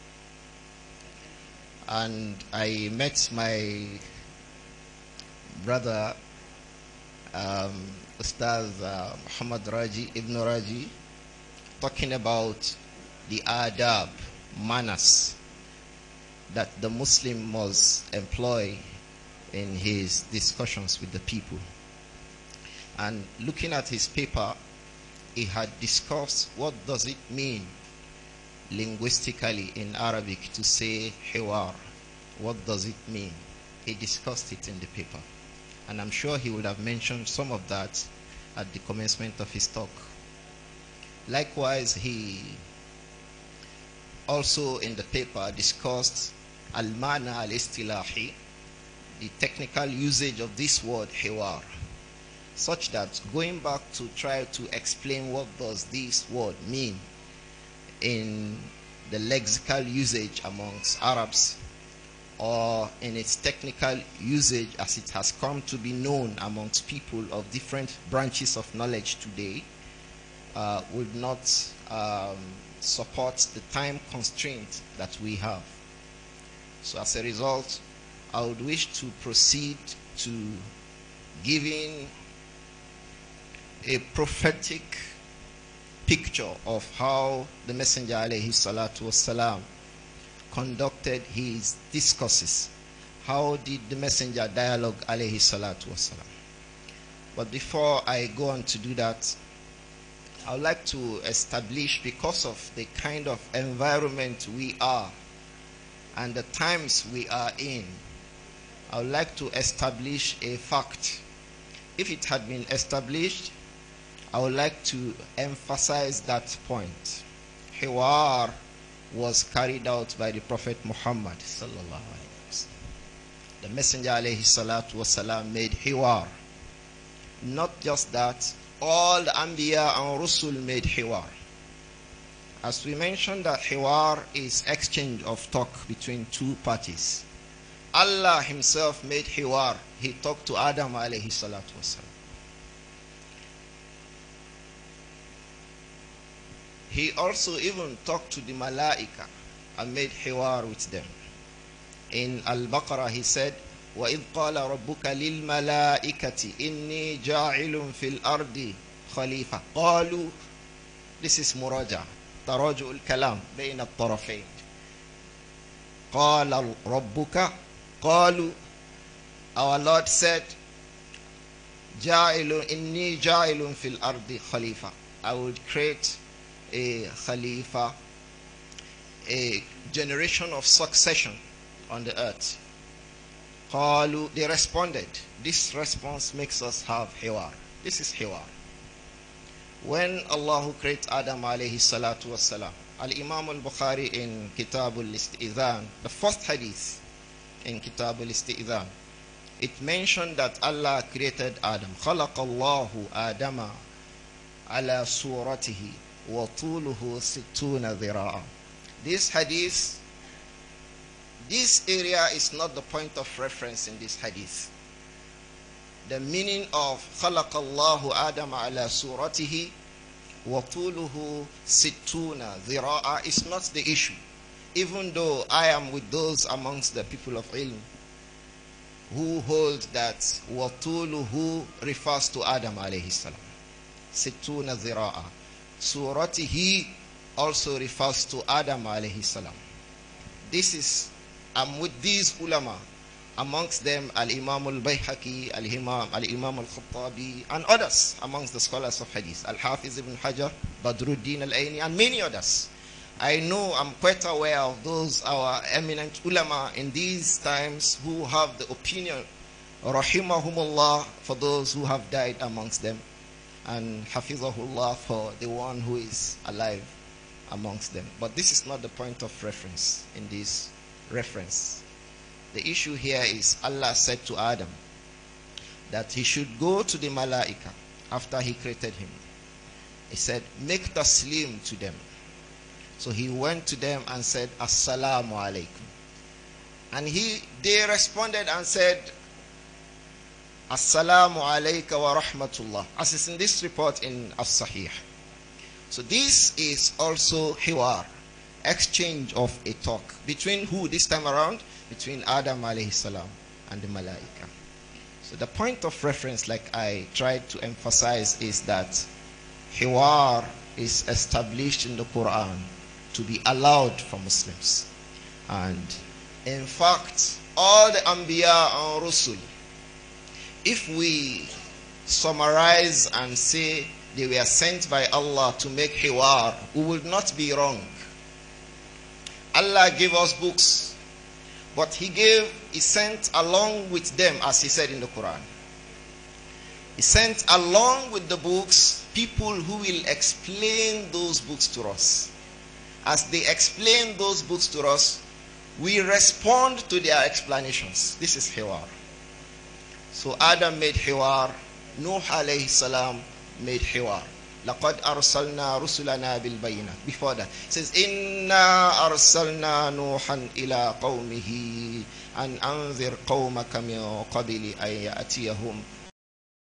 Speaker 9: And I met my brother, um, Ustaz uh, Muhammad Raji, Ibn Raji, talking about the adab, manners that the Muslim must employ in his discussions with the people. And looking at his paper, he had discussed what does it mean linguistically in Arabic to say hiwar. What does it mean? He discussed it in the paper. And I'm sure he would have mentioned some of that at the commencement of his talk. Likewise, he also in the paper discussed al-mana al-istilahi, the technical usage of this word hiwar, such that going back to try to explain what does this word mean in the lexical usage amongst Arabs or in its technical usage as it has come to be known amongst people of different branches of knowledge today uh, would not um, support the time constraint that we have. So as a result, I would wish to proceed to giving a prophetic picture of how the Messenger alayhi salatu wasalam conducted his discourses. How did the Messenger dialogue alayhi salatu wasalam? But before I go on to do that, I would like to establish because of the kind of environment we are and the times we are in, I would like to establish a fact. If it had been established, I would like to emphasize that point. Hiwar was carried out by the Prophet Muhammad The Messenger alayhi salatu wasalam made hiwar. Not just that, all the Anbiya and Rusul made hiwar. As we mentioned that hiwar is exchange of talk between two parties. Allah himself made hiwar. He talked to Adam alayhi salatu wasalam. He also even talked to the malaika and made hiwar with them. In Al-Baqarah he said, وإذ قال ربك للملائكة إني جاعل في الأرض خليفة قالوا This is مراجعة تراجع الكلام بين الطرفين قال ربك قالوا Our Lord said جاعل إني جاعل في الأرض خليفة I would create a khalifa a generation of succession on the earth قالوا they responded this response makes us have hiwar this is hiwar when Allah created Adam alayhi salatu wasalam al-Imam al-Bukhari in Kitab al-Istidhan the first hadith in Kitab al-Istidhan it mentioned that Allah created Adam خلق الله آدم على صورته وطوله ستون ذراعا this hadith this area is not the point of reference in this hadith. The meaning of خلق الله آدم على صورته وطوله ستون ذراعا is not the issue. Even though I am with those amongst the people of ilm who hold that وطوله refers to Adam alayhi salam. ستون ذراعا. صورته also refers to Adam alayhi salam. This is I'm with these ulama, amongst them Al Imam al Bayhaqi, Al Imam Al Imam al Khattabi, and others amongst the scholars of Hadith, Al Hafiz ibn Hajar, Badruddin al Aini, and many others. I know I'm quite aware of those our eminent ulama in these times who have the opinion, rahimahumullah, for those who have died amongst them, and hafizahullah for the one who is alive amongst them. But this is not the point of reference in this reference. The issue here is Allah said to Adam that he should go to the Malaika after he created him. He said, Make taslim to them. So he went to them and said, Assalamu alaikum. And he they responded and said, Assalamu alayka wa rahmatullah. As is in this report in As-Sahih. So this is also hiwar exchange of a talk between who this time around between adam alayhi salam and the malaika so the point of reference like i tried to emphasize is that hiwar is established in the quran to be allowed for muslims and in fact all the anbiya and rusul if we summarize and say they were sent by allah to make hiwar we will not be wrong Allah gave us books, but He gave, He sent along with them, as He said in the Quran. He sent along with the books people who will explain those books to us. As they explain those books to us, we respond to their explanations. This is Hiwar. So Adam made Hiwar, Nuh alayhi salam made Hiwar. لقد أرسلنا رسلنا بالبينات before that it says إنا أرسلنا نوحا إلى قومه أن أنذر قومك من قبل أن يأتيهم